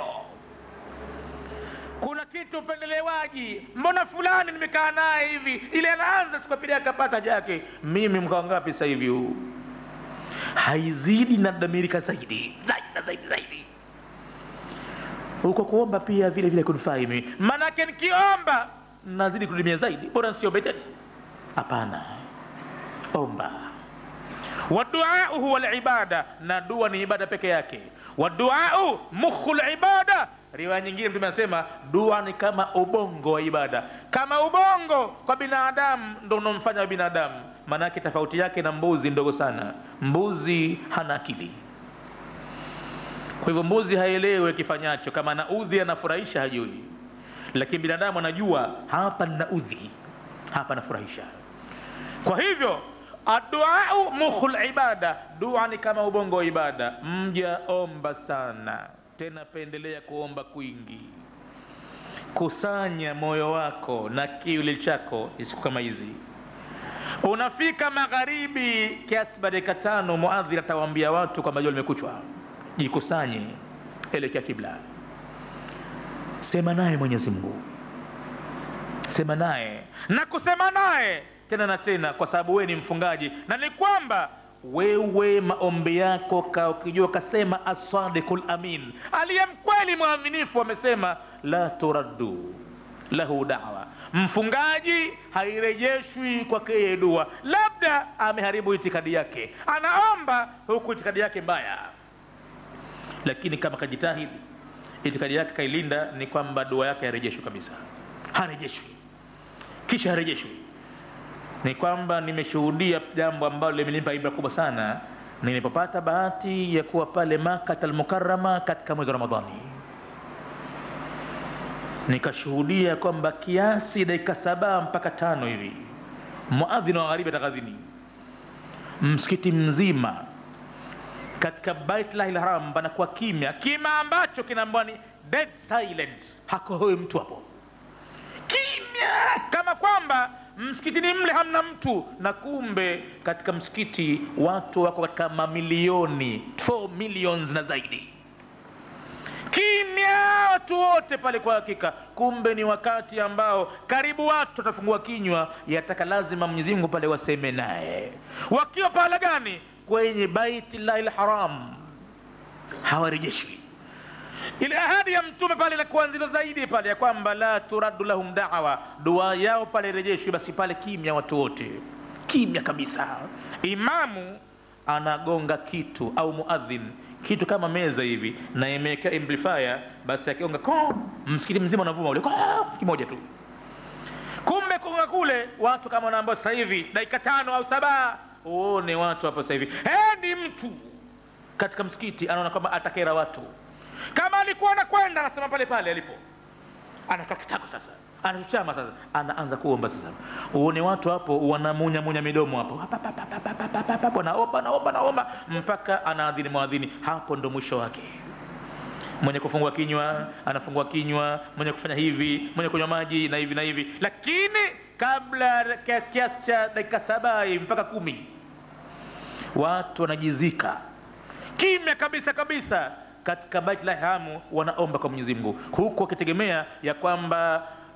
kuna kitu upendelewaji mbona fulani nimekaa naye hivi ili anaanza sikapili akapata jake mimi mkawa ngapi sasa hivi huu haizidi na damirika zaidi zaidi na zaidi zaidi huko kuomba pia vile vile kunifaa mimi maanake nikiomba nazidi kudumia zaidi bora nsiombe tena hapana omba waduau huwa libada na dua ni ibada peke yake waduau mukhu libada riwaya nyingine mtume anasema dua ni kama ubongo wa ibada kama ubongo kwa binadamu ndo unaomfanya wa binadamu maanake tofauti yake na mbuzi ndogo sana mbuzi hana akili kwa hivyo mbuzi haelewi kifanyacho kama anaudhi anafurahisha hajui lakini binadamu anajua hapa ninaudhi hapa nafurahisha kwa hivyo aduau mukhul ibada dua ni kama ubongo wa ibada mja omba sana tena pendelea kuomba kwingi kusanya moyo wako na kiuli chako siku kama hizi unafika magharibi kiasi ba dakika tano muadhir atawaambia watu kwamba jua limekuchwa jikusanye elekea kibla sema naye mwenyezi mungu sema naye na kusema naye tena na tena kwa sababu wewe ni mfungaji na ni kwamba wewe maombi yako ka ukijua kasema asadiku lamin aliye mkweli mwaminifu amesema la turaddu lahu dawa mfungaji hairejeshwi kwake yeye dua labda ameharibu itikadi yake anaomba huku itikadi yake mbaya lakini kama kajitahidi itikadi yake kailinda ni kwamba dua yake harejeshwi kabisa harejeshwi kisha harejeshwi ni kwamba nimeshuhudia jambo ambalo limenipa ibra kubwa sana nilipopata bahati ya kuwa pale makat almukarama katika mwezi wa ramadhani nikashuhudia kwamba kiasi dakika saba mpaka tano hivi muadhin wa gharibi ataghadhini msikiti mzima katika baitlahi lharam panakuwa kimya kima ambacho kinaambwa ni dead silence hakohoi mtu hapo kimya kama kwamba msikitini mle hamna mtu na kumbe katika msikiti watu wako katika mamilioni 4 millions na zaidi kimya watu wote pale kwa hakika kumbe ni wakati ambao karibu watu watafungua kinywa yataka lazima mwenyezi mungu pale waseme naye wakiwa pahala gani kwenye baitillahi lharam hawarejeshwi ile ahadi ya mtume pale inakuwa nzito zaidi pale ya kwamba la turaddu lahum dawa dua yao pale irejeshwi basi pale kimya watu wote kimya kabisa imamu anagonga kitu au muadhin kitu kama meza hivi na imewekea amplifier basi akigonga ko msikiti mzima unavuma ule kimoja tu kumbe kugonga kule watu kama wanaambao sasa hivi dakika tano au saba uone watu hapo sasa hivi hendi mtu katika msikiti anaona kwamba atakera watu kama alikuwa anakwenda anasema pale pale alipo anakaa kitako sasa anachuchama sasa anaanza kuomba sasa uone watu hapo wanamunyamunya midomo hapo wanaomba naomba naomba mpaka anaadhini mwadhini hapo ndo mwisho wake mwenye kufungua kinywa anafungua kinywa mwenye kufanya hivi mwenye kunywa maji na hivi na hivi lakini kabla ya kiasi cha dakika saba mpaka kumi watu wanajizika kimya kabisa kabisa katika baiti la hamu wanaomba kwa mwenyezi mungu huku wakitegemea ya kwamba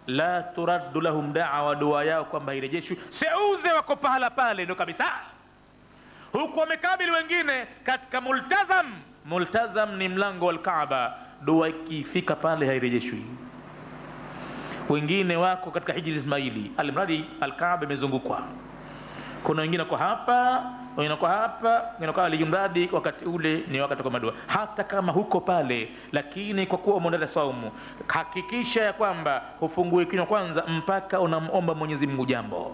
la turaddu lahum dawa dua yao kwamba hairejeshwi seuze wako pahala pale ndo kabisa huku wamekabili wengine katika multazam multazam ni mlango wa lkaaba dua ikifika pale hairejeshwi wengine wako katika hijri ismaili almradi alkaaba imezungukwa kuna wengine wako hapa wengine wako hapa wengine wako alijumradi wakati ule ni wakati wa madua hata kama huko pale lakini kwa kuwa umeondata saumu hakikisha ya kwamba hufungue kinywa kwanza mpaka unamomba mwenyezi mungu jambo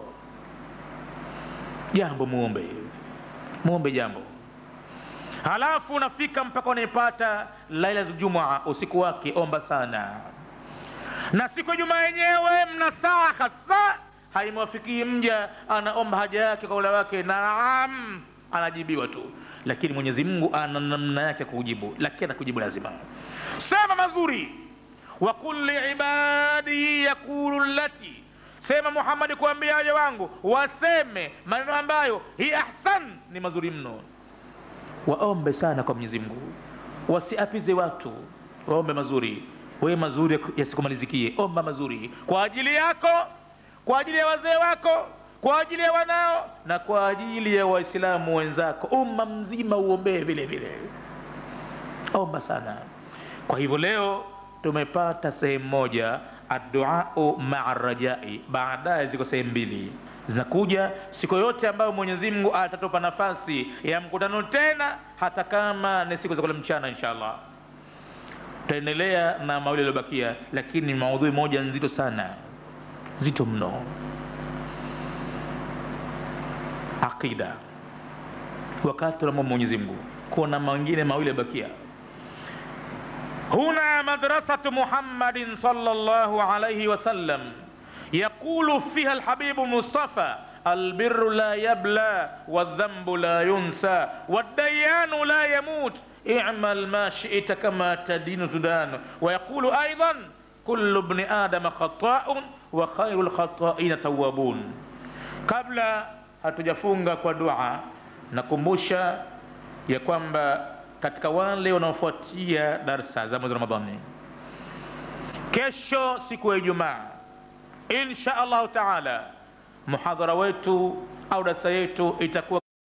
jambo muombe muombe jambo halafu unafika mpaka unaipata lailatul jumaa usiku wake omba sana na siku ya jumaa yenyewe mna saa hasa haimwafikii mja anaomba haja yake kwa ula wake naam anajibiwa tu lakini mwenyezi mungu ana namna yake ya kujibu lakini anakujibu lazima sema mazuri wakul liibadihi yakulu lati sema muhammadi kuambia waja wangu waseme maneno ambayo hi ahsan ni mazuri mno waombe sana kwa mwenyezi mungu wasiapize watu waombe mazuri wewe mazuri yasikumalizikie omba mazuri kwa ajili yako kwa ajili ya wazee wako kwa ajili ya wanao na kwa ajili ya waislamu wenzako umma mzima uombee vile vile omba sana kwa hivyo leo tumepata sehemu moja adduau maa rajai baadaye ziko sehemu mbili zinakuja siku yote ambayo mwenyezi mungu atatupa nafasi ya mkutano tena hata kama ni siku za kula mchana insha allah tutaendelea na mawili yaliyobakia lakini maudhui moja nzito sana nzito mno aqida wakati tunamwomba mwenyezi mungu kuna mengine mawili yabakia هنا مدرسة محمد صلى الله عليه وسلم يقول فيها الحبيب المصطفى البر لا يبلى والذنب لا ينسى والديان لا يموت اعمل ما شئت كما تدين تدان ويقول أيضا كل ابن آدم خطاء وخير الخطائين توابون قبل hatujafunga kwa dua nakumbusha ya kwamba katika wale wanaofuatia darsa za mwezi ramadhani kesho siku ya ijumaa insha allahu taala muhadhara wetu au darsa yetu itakuwa